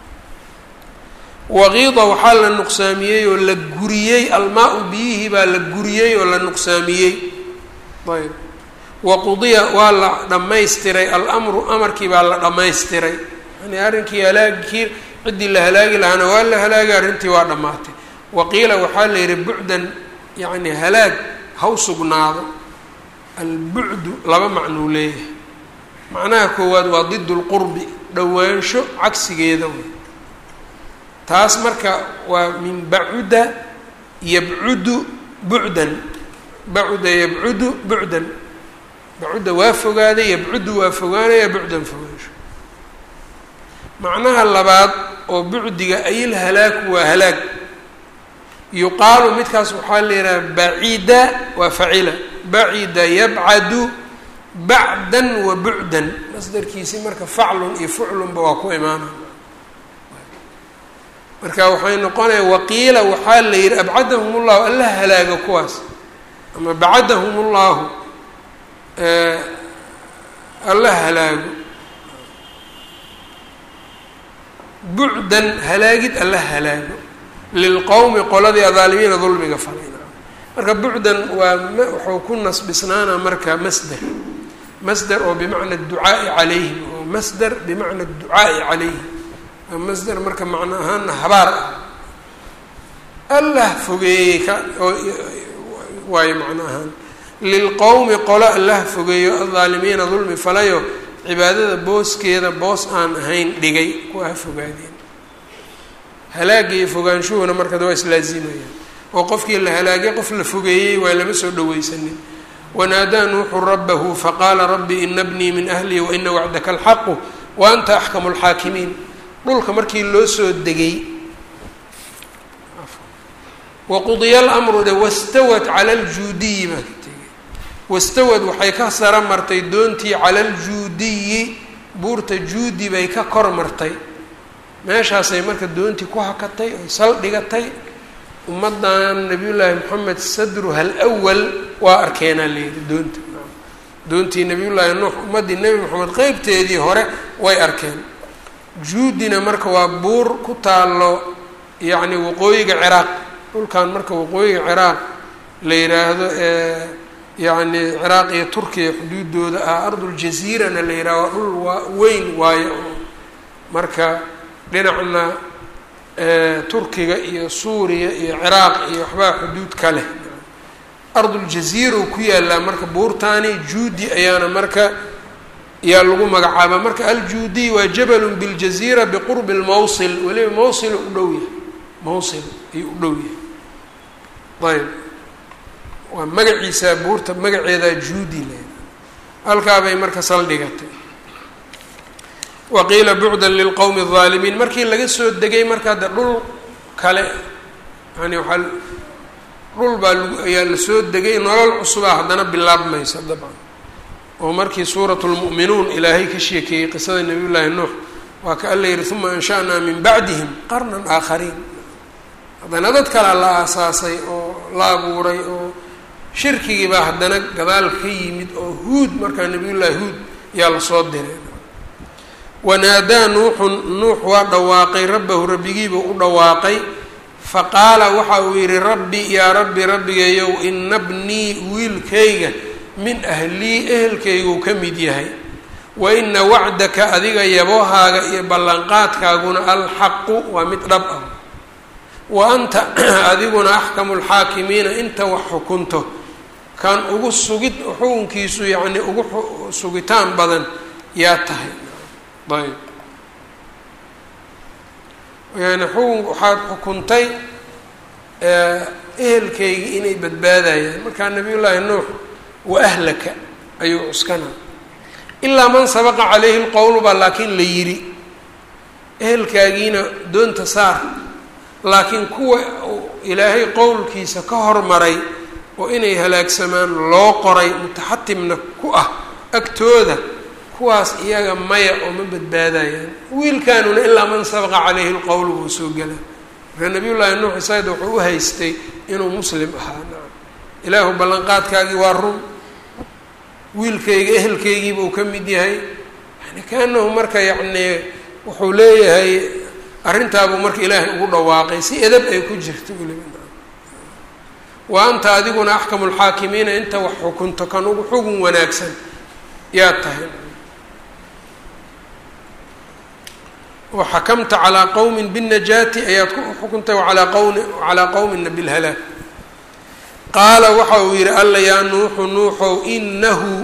waqiida waxaa la nuqsaamiyey oo la guriyey almaa-u biyihii baa la guriyey oo la nuqsaamiyey ayb waqudiya waa la dhammaystiray alamru amarkii baa la dhammaystiray yani arrinkii halaagkii ciddii la halaagi lahaana waa la halaagay arrintii waa dhammaatay waqiila waxaa la yidhi bucdan yacni halaag haw sugnaado albucdu laba macnuu leeyahay macnaha koowaad waa did lqurbi dhowaansho cagsigeeda wey taas marka waa min bacuda yabcudu bucdan bacuda yabcudu bucdan bacuda waa fogaaday yabcudu waa fogaanaya bucdan fogaansho macnaha labaad oo bucdiga ayil halaaku waa halaag yuqaalu midkaas waxaa la yidhaha bacida waa facila bacida yabcadu bacdan wa bucdan masdarkiisi marka faclun iyo fuclunba waa ku imaana marka waxay noqonaya waqiila waxaa la yidhi abcadahum ullahu alla halaaga kuwaas ama bacadahum ullahu alla halaago bucdan halaagid alla halaago lilqowmi qoladii adaalimiina dulmiga falayna marka bucdan waa wuxuu ku nasbisnaana marka masder masder oo bimacna adducaai calayhim oo masder bimacna adducaai calayhim waa masder marka macno ahaana habaar ah allah fogeeyey ka oo waayo macno ahaan lilqowmi qolo allah fogeeyo adaalimiina dulmi falayo cibaadada booskeeda boos aan ahayn dhigay kuwa ha fogaadeen halaagga iyo fogaanshuhuna marka waa islaazimayaan oo qofkii la halaagay qof la fogeeyey waa lama soo dhaweysanin wanaadaa nuuxu rabahu faqaala rabbi ina bnii min ahlii waina wacdaka alxaqu wa anta axkamu lxaakimiin dhulka markii loo soo degay waqudiya lamru de wastawat cala ljuudiyi baa ka tegay wastawad waxay ka sara martay doontii cala aljuudiyi buurta juudi bay ka kor martay meeshaasay marka doontii ku hakatay oy sal dhigatay ummaddan nabiyullaahi moxamed sadruha alwal waa arkeenaa layidhi doonta doontii nabiyullaahi nuux ummaddii nebi moxamed qeybteedii hore way arkeen juudina marka waa buur ku taallo yacni waqooyiga ciraaq dhulkan marka waqooyiga ciraaq la yidhaahdo ee yacni ciraaq iyo turkiya xuduudooda ah arduljasiirana la yidhahdo waa dhul waa weyn waayo oo marka dhinacna turkiga iyo suuriya iyo ciraaq iyo waxbaa xuduud ka leh arduljasiira u ku yaalaa marka buurtaani juudi ayaana marka yaa lagu magacaaba marka aljuudiy waa jabalun biاljaziira biqurbi lmawsil weliba mawsil u dhow yahay mawsil ayuu u dhow yahay ayb waa magaciisa buurta magaceedaa juudi le halkaabay marka saldhigatay waqiila bucdan lilqowmi الظaalimiin markii laga soo degay markaa de dhul kale yani waaa dhul baa ayaa la soo degay nolol cusubaa haddana bilaabmaysa dabcan oo markii suurat lmu'minuun ilaahay ka sheekeeyey qisada nabiy llaahi nuux waa ka alla yihi uma ansha'naa min bacdihim qarnan aakhariin haddana dad kalea la aasaasay oo la abuuray oo shirkigii baa haddana gadaal ka yimid oo huud markaa nabiy llaahi huud yaa lasoo diray wanaadaa nuuxun nuux waa dhawaaqay rabbahu rabbigiibuu u dhawaaqay faqaala waxa uu yidhi rabbi yaa rabbi rabbigayow ina bnii wiilkayga min ahlii ehelkayguu ka mid yahay wa ina wacdaka adiga yaboohaaga iyo ballanqaadkaaguna alxaqu waa mid dhab ah wa anta adiguna axkamu lxaakimiina inta wax xukunto kan ugu sugid xukunkiisu yacni ugu sugitaan badan yaa tahay ayb yani xukun waxaad xukuntay ehelkaygii inay badbaadayaan markaa nabiy llaahi nuux wa ahlaka ayuu cuskana ilaa man sabaqa calayhi lqowlu baa laakiin la yidhi ehelkaagiina doonta saar laakiin kuwa ilaahay qowlkiisa ka hormaray oo inay halaagsamaan loo qoray mutaxatimna ku ah agtooda kuwaas iyaga maya oo ma badbaadayaan wiilkaanuna ilaa man sabaqa calayhi lqowlu buu soo gela marka nabiy llaahi nuux isayd wuxuu u haystay inuu muslim ahaa nacam ilaahu ballanqaadkaagii waa run wiilkayga ehelkaygiibuu ka mid yahay yani kaanahu marka yacni wuxuu leeyahay arrintaabuu marka ilaahay ugu dhawaaqay si edab ay ku jirto weliba wa anta adiguna axkamu lxaakimiina inta wax xukunto kan ugu xugun wanaagsan yaa tahay oo xakamta calaa qowmin binnajaati ayaad ku xukuntay alaa qowmi calaa qowmina bilhalaag qaala waxa uu yidhi alla yaa nuuxu nuuxow inahu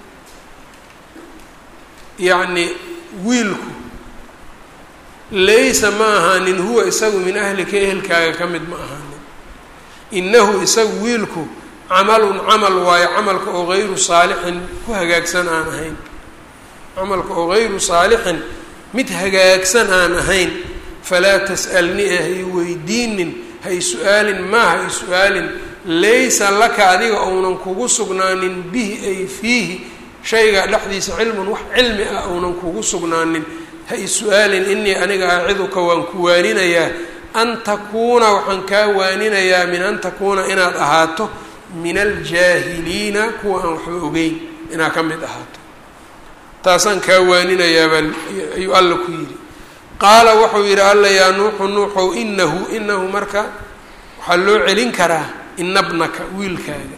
yacni wiilku laysa ma ahaanin huwa isagu min ahlika ehelkaaga ka mid ma ahaanin inahu isagu wiilku camalun camal waayo camalka oo gayru saalixin ku hagaagsan aan ahayn camalka oo gayru saalixin mid hagaagsan aan ahayn falaa tas'alni ee hay weydiinin hay su-aalin maa hay su-aalin laysa laka adiga ounan kugu sugnaanin bihi ay fiihi shayga dhexdiisa cilmun wax cilmi ah ounan kugu sugnaanin ha is-su-aalin inii aniga aciduka waan ku waaninayaa an takuuna waxaan kaa waaninayaa min an takuuna inaad ahaato min aljaahiliina kuwa aan waxba ogeyn inaad ka mid ahaato taasaan kaa waaninayaabaa ayuu alla ku yidhi qaala wuxuu yidhi alla yaa nuuxu nuuxow inahu inahu marka waxaa loo celin karaa inabnaka wiilkaaga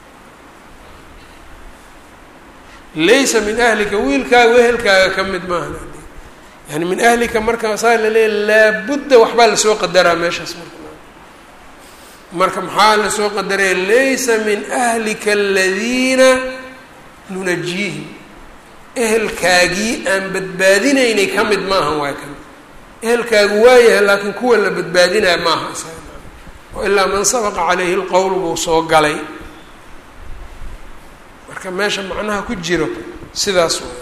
laysa min ahlika wiilkaaga wehelkaaga ka mid maaha yani min ahlika marka saa laleeya laabudda waxbaa lasoo qadaraa meeshaas marka marka maxaa lasoo qadaraya laysa min ahlika aladiina nunajiihim ehelkaagii aan badbaadinaynay ka mid maaha waay kan ehelkaagu waayahay laakiin kuwa la badbaadinaya maaha isaga oo ilaa man sabaqa calayhi lqowl buu soo galay marka meesha macnaha ku jiro sidaas way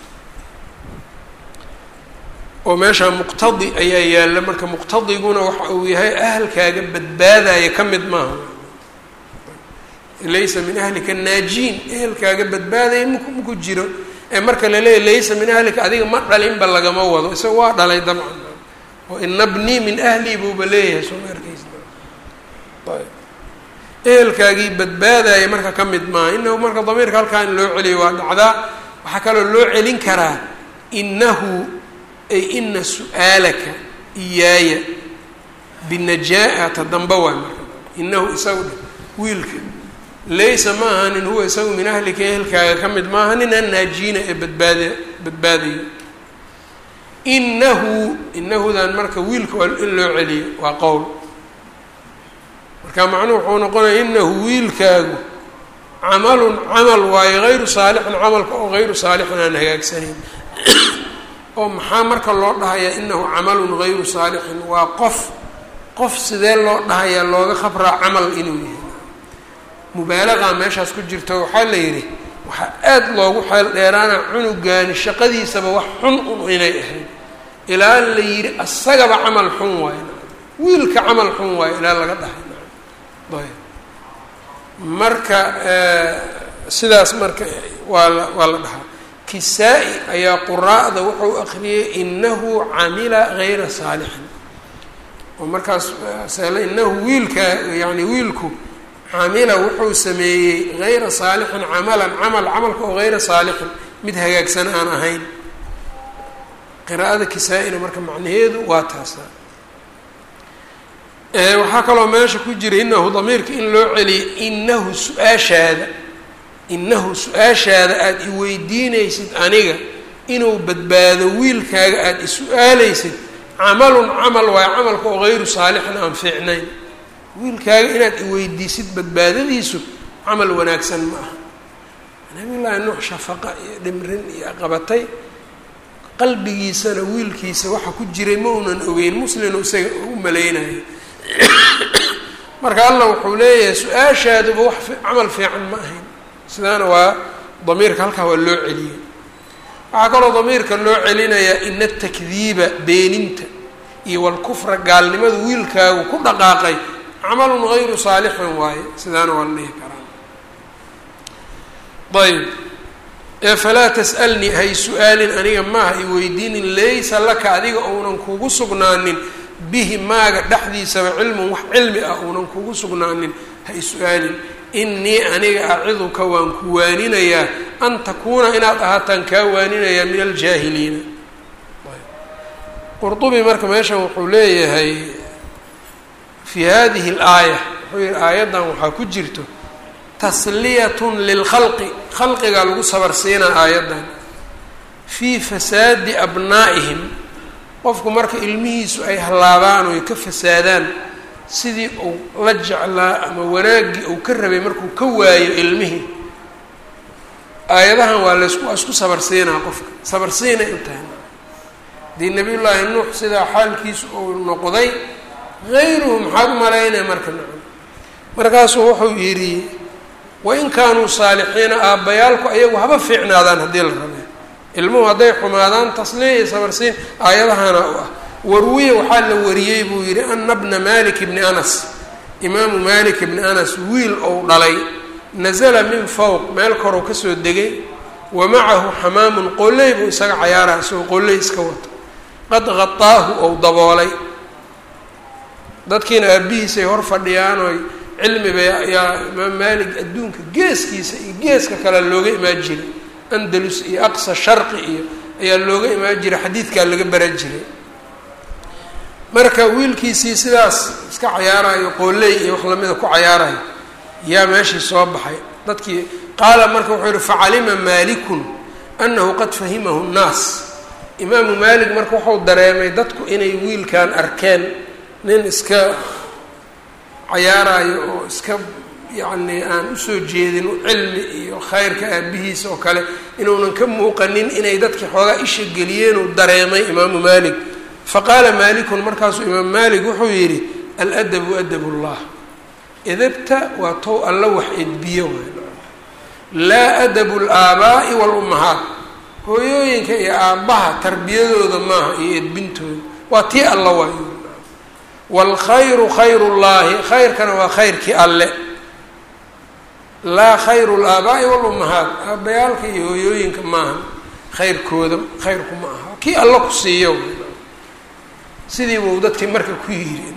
oo meesha muqtadi ayaa yaalla marka muqtadiguna waxa uu yahay ahalkaaga badbaadaya ka mid maaha laysa min ahlika naajiin ehelkaaga badbaadaya mak maku jiro ee marka laleeyahy laysa min ahlika adiga ma dhalinba lagama wado isaga waa dhalay dabcan oo inabnii min ahlii buuba leeyahay soo ma arkeysa ayb ehelkaagii badbaadaya marka ka mid maaha inahu marka damiirka halkaa in loo celiyo waa dhacdaa waxaa kaloo loo celin karaa inahu ay ina su-aalaka iyaaya binajaa-ata damba waay marka inahu isagu dhe wiilka laysa ma ahanin huwa isagu min ahlika ehelkaaga ka mid maaha nin an naajiina ee badbaada badbaadayo inahu inahudan marka wiilka waa in loo celiyo waa qowl marka macnuhu wuxuu noqonaya inahu wiilkaagu camalun camal waayo hayru saalixin camalka oo hayru saalixin aan hagaagsanayn oo maxaa marka loo dhahayaa inahu camalun hayru saalixin waa qof qof sidee loo dhahayaa looga khabraa camal inuu yahay mubaalagaa meeshaas ku jirto waxaa la yidhi waxaa aada loogu xeel dheeraana cunugaani shaqadiisaba wax xun un inay ahayd ilaa la yidhi asagaba camal xun waayo wiilka camal xun waayo ilaa laga dhahay ayb marka sidaas marka waa la waa la dhahaa kisaa-i ayaa quraa'da wuxuu akriyay inahu camila hayra saalixin oo markaas sele inahu wiilka yani wiilku camila wuxuu sameeyey hayra saalixin camalan camal camalka oo hayra saalixin mid hagaagsan aan ahayn qiraa'ada kisaa-ina marka macnaheedu waa taasa waxaa kaloo meesha ku jira inahu damiirka in loo celiyo inahu su-aashaada innahu su-aashaada aada i weydiinaysid aniga inuu badbaado wiilkaaga aada is-u-aalaysid camalun camal waayo camalka oo hayru saalixin aan fiicnayn wiilkaaga inaad i weydiisid badbaadadiisu camal wanaagsan ma aha nabiyullaahi nuux shafaqa iyo dhimrin iyo qabatay qalbigiisana wiilkiisa waxa ku jiray ma unan ogeyn muslinu isaga u malaynayo marka allah wuxuu leeyahay su-aashaaduba wax camal fiican ma ahayn sidaana waa damiirka halkaa waa loo celiyey waxaa kaloo damiirka loo celinayaa ina atakdiiba beeninta iyo walkufra gaalnimadu wiilkaagu ku dhaqaaqay camalun hayru saalixin waaye sidaana waa la dhihi karaa ayb ee falaa tas'alnii hay su-aalin aniga maaha i weydiinin laysa laka adiga ounan kugu sugnaanin bihi maaga dhexdiisaba cilmun wax cilmi ah uunan kugu sugnaanin ha i su-aalin innii aniga aciduka waan ku waaninayaa an takuuna inaad ahaataan kaa waaninayaa min aljaahiliina qurdubi marka meeshan wuxuu leeyahay fii hadihi alaaya wuxuu yihi aayaddan waxaa ku jirto tasliyatun lilkhalqi khalqigaa lagu sabarsiinaa aayaddan fii fasaadi abnaa'ihim qofku marka ilmihiisu ay hallaabaan oo ay ka fasaadaan sidii uu la jeclaa ama wanaaggii uu ka rabay markuu ka waayo ilmihii aayadahan waa laysku waa isku sabarsiinaa qofka sabarsiina intahay haddii nabiyullaahi nuux sidaa xaalkiisu uu noqday hayruhu maxaad u malaynaya marka nacam markaasuu wuxuu yidhi wain kaanuu saalixiina aabbayaalku ayagu haba fiicnaadaan haddii la rabee ilmuhu hadday xumaadaan tasliya iyo sabarsiin aayadahana u ah warwiye waxaa la wariyey buu yidhi ana bna malik bni anas imaamu malik bni anas wiil ou dhalay nasala min fowq meel korou kasoo degay wa macahu xamaamun qolley buu isaga cayaaraha isagoo qolley iska wato qad qataahu ou daboolay dadkiina aabihiisay hor fadhiyaan oy cilmi bay ayaa imaam maalik adduunka geeskiisa iyo geeska kale looga imaan jiray andalus iyo aqsa sharqi iyo ayaa looga imaan jiray xadiidkaa laga baran jiray marka wiilkiisii sidaas iska cayaarayo qooley iyo wax lamida ku cayaarayo yaa meeshii soo baxay dadkii qaala marka wuxuu yihi facalima maalikun anahu qad fahimahu nnaas imaamu maalik marka wuxuu dareemay dadku inay wiilkan arkeen nin iska cayaarayo oo iska yacni aan usoo jeedin cilmi iyo khayrka aabihiisa oo kale inuunan ka muuqanin inay dadkii xoogaa isha geliyeenuu dareemay imaamu maalik faqaala maalikun markaasuu imaam maalik wuxuu yidhi aladabu adab llah edabta waa tow alla wax edbiyo laa adabu alaabaa'i waalummahaat hooyooyinka iyo aabbaha tarbiyadooda maaha iyo edbintooda waa tii alla waayo waalkhayru khayru llaahi khayrkana waa khayrkii alle laa khayru laabaa'i waalummahaat aabbayaalka iyo hooyooyinka maaha khayrkooda khayrku ma aha kii alla ku siiyo sidii buu dadkii marka ku yidhi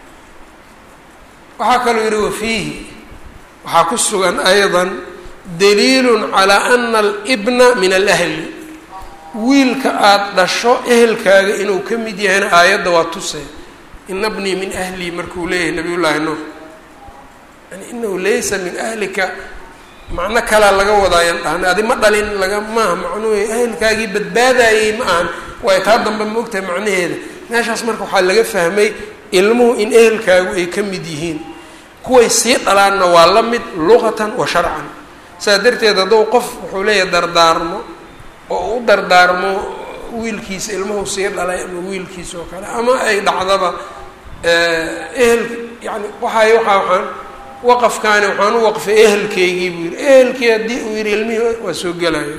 waxaa kaluu yidhi wafiihi waxaa ku sugan aydan daliilun calaa ana alibna min alahli wiilka aada dhasho ehelkaaga inuu ka mid yahayna aayadda waa tusee ina bnii min ahlii markuu leeyahay nabiy llaahi nuux yani inahu laysa min ahlika macno kalaa laga wadaayan dhahna adi ma dhalin laga maaha macnuhu ehelkaagii badbaadayey ma ahan waayo taa dambe ma ogtahay macnaheeda meeshaas marka waxaa laga fahmay ilmuhu in ehelkaagu ay ka mid yihiin kuway sii dhalaanna waa la mid luqatan wa sharcan saa darteed hadduu qof wuxuu leeyahay dardaarmo oo u dardaarmo wiilkiisa ilmuhu sii dhalay ama wiilkiisa oo kale ama ay dhacdaba ehel yani waxay waxaa waxaan waqafkaani waxaan u waqfay ehelkeygii buu yihi ehelkii haddii uu yihi ilmihii waa soo gelaya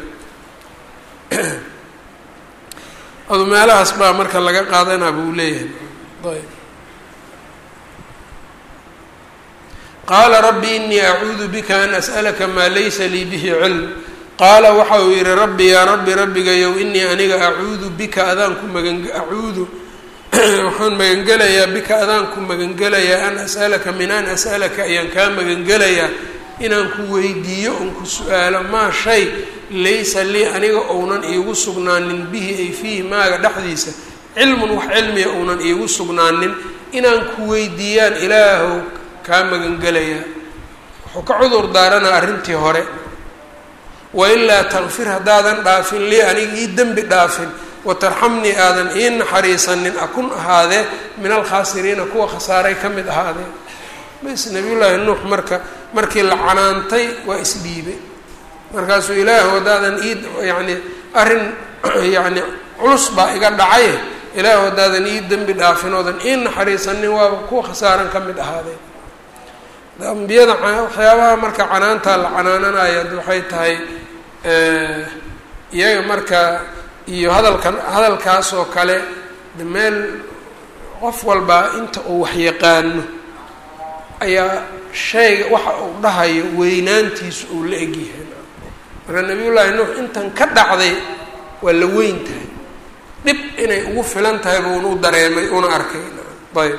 adu meelahaas baa marka laga qaadanaa buu leeyahay ayb qaala rabbi inii acuudu bika an as'alaka maa laysa lii bihi cilm qaala waxa uu yihi rabbi yaa rabbi rabbigayow inii aniga acuudu bika adaan ku magan acuudu waxaan magangelayaa bika adaan ku magangelayaa an as'alaka min an as'alaka ayaan kaa magangelayaa inaan ku weydiiyo oon ku su-aalo maa shay laysa lii aniga ounan iigu sugnaanin bihi ay fiihi maaga dhexdiisa cilmun wax cilmiya ounan iigu sugnaanin inaan ku weydiiyaan ilaahow kaa magangelayaa wuxuu ka cudur daaranaa arrintii hore wailaa takfir haddaadan dhaafin lii aniga ii dembi dhaafin watarxamnii aadan ii naxariisanin akun ahaadee min alkhaasiriina kuwa khasaaray ka mid ahaadee bas nabiyullaahi nuux marka markii la canaantay waa isdhiibay markaasuu ilaahu haddaadan ii yacni arrin yacni culus baa iga dhacay ilaahu haddaadan ii dembi dhaafin oodan ii naxariisanin waaba kuwa khasaaran ka mid ahaadee ambiyada waxyaabaha marka canaantaa la canaananayo waxay tahay iyaga marka iyo hadalkan hadalkaas oo kale de meel qof walbaa inta uu waxyaqaano ayaa shayga waxa uu dhahayo weynaantiisu uu la egyahay marka nabiyullaahi nuux intan ka dhacday waa la weyn tahay dhib inay ugu filan tahay buuna u dareemay una arkay ayb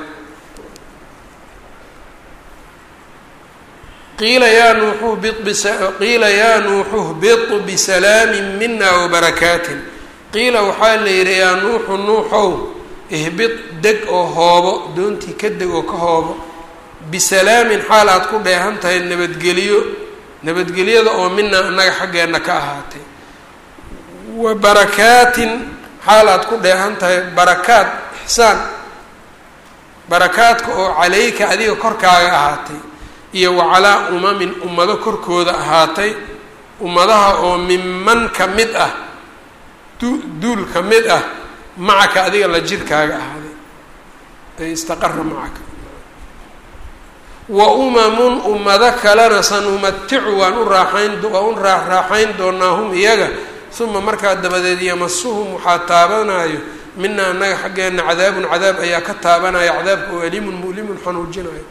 qiila yaa nuuxu qiila yaa nuuxu hbit bisalaami mina wabarakaatin qiila waxaa la yidhi yaa nuuxu nuuxow ihbit deg oo hoobo doontii ka deg oo ka hoobo bisalaamin xaal aad ku dheehan tahay nabadgeliyo nabadgelyada oo mina annaga xaggeenna ka ahaatay wa barakaatin xaal aad ku dheehan tahay barakaad ixsaan barakaadka oo calayka adiga korkaaga ahaatay iyo wacalaa umamin ummado korkooda ahaatay ummadaha oo minman ka mid ah du duul ka mid ah macaka adiga la jirkaaga ahaaday ay istaqara macaka wa umamun ummado kalena sanumaticu waan u raaxayn waan u raaxraaxayn doonaa hum iyaga uma markaa dabadeed yamasuhum waxaa taabanayo mina annaga xaggeena cadaabun cadaab ayaa ka taabanaya cadaabka oo alimun mu'limun xanuujinayo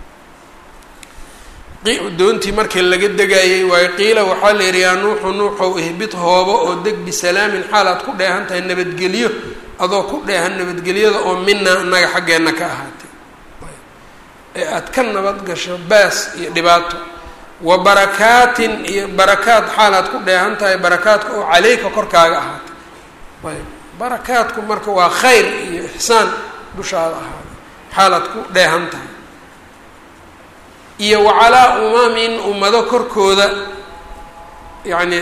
doontii markii laga degayay waayo qiila waxaa la yidhi yaa nuuxu nuuxow ihbit hoobo oo deg bisalaamin xaal aad ku dheehan tahay nabadgelyo adoo ku dheehan nabadgelyada oo mina annaga xaggeenna ka ahaatay ee aad ka nabad gasho baas iyo dhibaato wa barakaatin iyo barakaad xaal aad ku dheehan tahay barakaadka oo caleyka korkaaga ahaatay ayb barakaadku marka waa khayr iyo ixsaan dushaada ahaaday xaal aad ku dheehan tahay iyo wacalaa umamin ummado korkooda yacni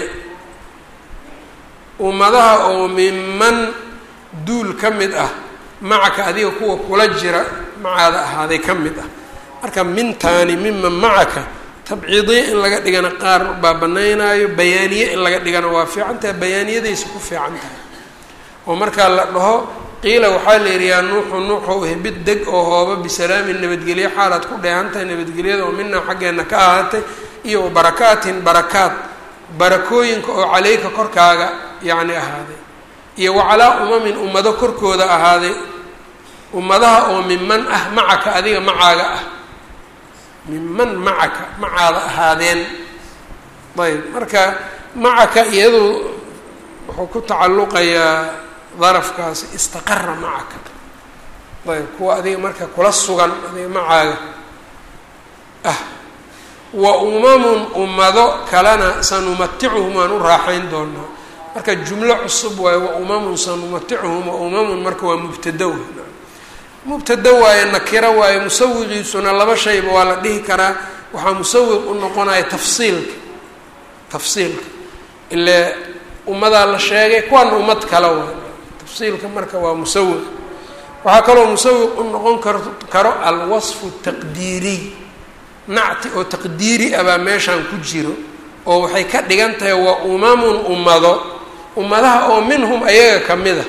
ummadaha oo minman duul ka mid ah macaka adiga kuwa kula jira macaada ahaaday ka mid ah marka mintaani miman macaka tabciidiye in laga dhigana qaar baa banaynaayo bayaaniye in laga dhigana waa fiican tahay bayaaniyadaysa ku fiican tahay oo markaa la dhaho qiila waxaa la yidhi yaa nuuxu nuuxow hbid deg oo hooba bisalaamin nabadgelye xaalaad ku dheehan tahay nabadgelyada oo minaa xaggeena ka ahaatay iyo barakaatin barakaad barakooyinka oo caleyka korkaaga yacni ahaaday iyo wacalaa umamin ummado korkooda ahaaday ummadaha oo miman ah macaka adiga macaaga ah miman macaka macaada ahaadeen ayb marka macaka iyadu wuxuu ku tacalluqayaa darafkaasi istaqara macaka ayb kuwa adiga marka kula sugan adiga macaaga ah wa umamun ummado kalena sanumaticuhum waan u raaxayn doonaa marka jumlo cusub waayo wa umamun sanumaticuhum wa umamun marka waa mubtado mubtado waayo nakiro waayo musawiqiisuna laba shayba waa la dhihi karaa waxaa musawiq u noqonaya tafsiilka tafsiilka ile ummadaa la sheegay kuwana ummad kale waay tafsiilka marka waa musawiq waxaa kaloo musawiq u noqon kar karo alwasfu taqdiiriy nacti oo taqdiiri ah baa meeshaan ku jiro oo waxay ka dhigan tahay waa umamun ummado ummadaha oo minhum ayaga ka mid a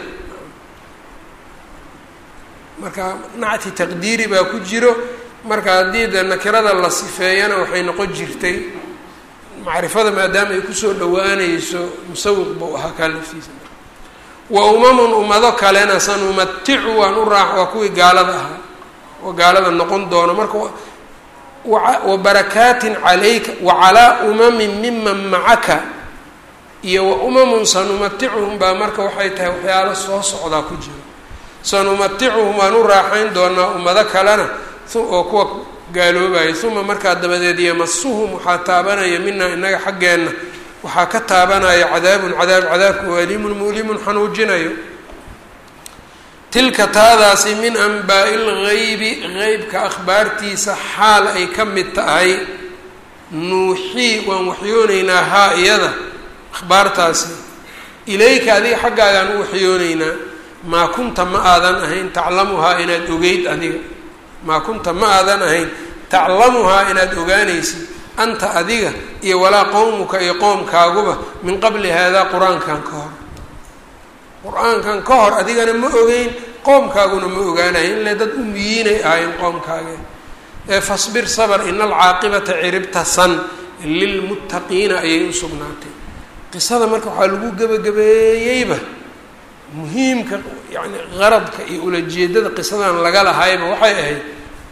marka nacti taqdiiri baa ku jiro marka haddii de nakirada la sifeeyana waxay noqon jirtay macrifada maadaama ay kusoo dhawaanayso musawiq buu ahaa kaa laftiisa wa umamun ummado kalena sanumaticu waan u raax waa kuwii gaalada ahaa oo gaalada noqon doono marka wa barakaatin calayka wacalaa umamin miman macaka iyo wa umamun sanumaticuhum baa marka waxay tahay waxyaalo soo socdaa ku jiro sanumaticuhum waan u raaxayn doonaa ummado kalena oo kuwa gaaloobaya uma markaa dabadeed yamasuhum waxaa taabanaya minaa inaga xaggeenna waxaa ka taabanaya cadaabun cadaab cadaabka oo aliimun mu'limun xanuujinayo tilka taadaasi min anbaa'i lgaybi qeybka akhbaartiisa xaal ay ka mid tahay nuuxii waan waxyoonaynaa haa iyada akhbaartaasi ilayka adiga xaggaagaan u waxyooneynaa maa kunta ma aadan ahayn taclamuhaa inaad ogeyd adiga maa kunta ma aadan ahayn taclamuhaa inaad ogaanaysid anta adiga iyo walaa qowmuka iyo qoomkaaguba min qabli haadaa qur-aankan ka hor qur-aankan ka hor adigana ma ogeyn qoomkaaguna ma ogaanayn ile dad umiyiinay ahayn qoomkaage ee fasbir sabr ina alcaaqibata ciribta san lilmuttaqiina ayay u sugnaatay qisada marka waxaa lagu gebagabeeyeyba muhiimka yani qaradka iyo ulajeedada qisadan laga lahayba waxay ahayd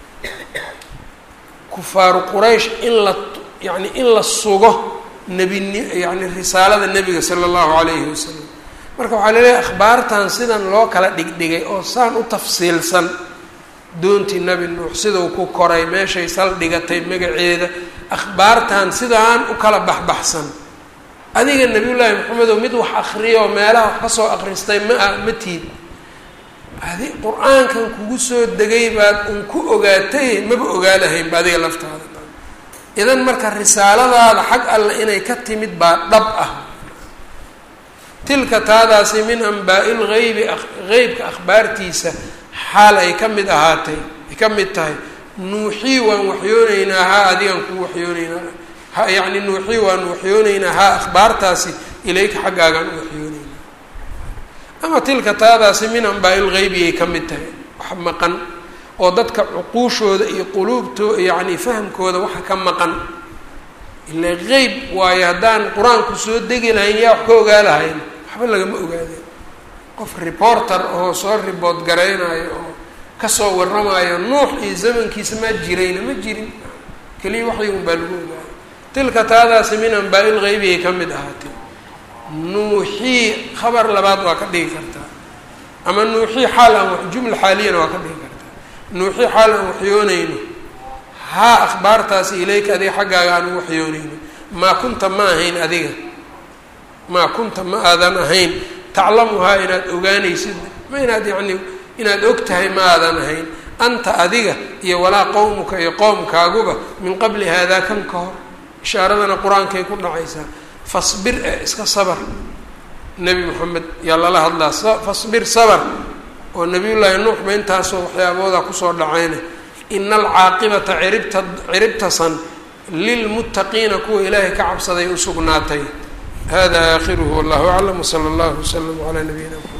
kufaaru quraysh in la yani in la sugo nebini yani risaalada nebiga sala allahu calayhi wasalam marka waxaa laleeyahay akhbaartan sidan loo kala dhigdhigay oo saan u tafsiilsan doontii nebi nuux sidau ku koray meeshay saldhigatay magaceeda akhbaartan sidaan u kala baxbaxsan adiga nebiyullaahi maxamedow mid wax akriyo meelaha wax ka soo akhristay ma ah ma tiid adi qur-aankan kugu soo degay baad un ku ogaatay maba ogaalahaynba adiga laftaada idan marka risaaladaada xag alle inay ka timid baa dhab ah tilka taadaasi min ambaa'i lgaybi qeybka akhbaartiisa xaal ay ka mid ahaatay ay ka mid tahay nuuxii waan waxyooneynaa haa adigaan kuu waxyooneynaa ha yacni nuuxii waan waxyooneynaa haa akhbaartaasi ilayka xaggaagaan u waxyooneynaa ama tilka taadaasi min ambaa'i lgaybi ay ka mid tahay wax maqan oo dadka cuquushooda iyo quluubtoo yacni fahamkooda waxa ka maqan ilaa qeyb waayo haddaan qur-aanku soo degi lahayn yaa wax ka ogaa lahayn waxba lagama ogaadeen qof reporter oo soo ribood garaynayo oo kasoo warramayo nuux iyo zamankiisa maa jirayna ma jirin keliya waxygun baa lagu ogaaya tilka taadaasi min ambaa'i lgaybi ay ka mid ahaatee nuuxii khabar labaad waa ka dhigi kartaa ama nuuxii xaal aan jumla xaaliyana waa ka dhigi kartaa nuuxii xaal aan waxyoonayno haa akhbaartaasi ilayka adiga xaggaaga aan u waxyoonayno maa kunta ma ahayn adiga maa kunta ma aadan ahayn taclamuhaa inaad ogaanaysid ma inaad yacni inaad og tahay ma aadan ahayn anta adiga iyo walaa qowmuka iyo qoomkaaguba min qabli haadaa kan ka hor ishaaradana qur-aankay ku dhacaysaa fasbir e iska sabar nebi moxamed yaa lala hadlaa fasbir sabar oo nabiyullaahi nuux ba intaasoo waxyaabooda kusoo dhacayna ina alcaaqibata ciribta ciribtasan lilmuttaqiina kuwa ilaahay ka cabsaday u sugnaatay hada aakhiruhu wallahu aclam wsala allahu wslam calaa nabiyina mxamed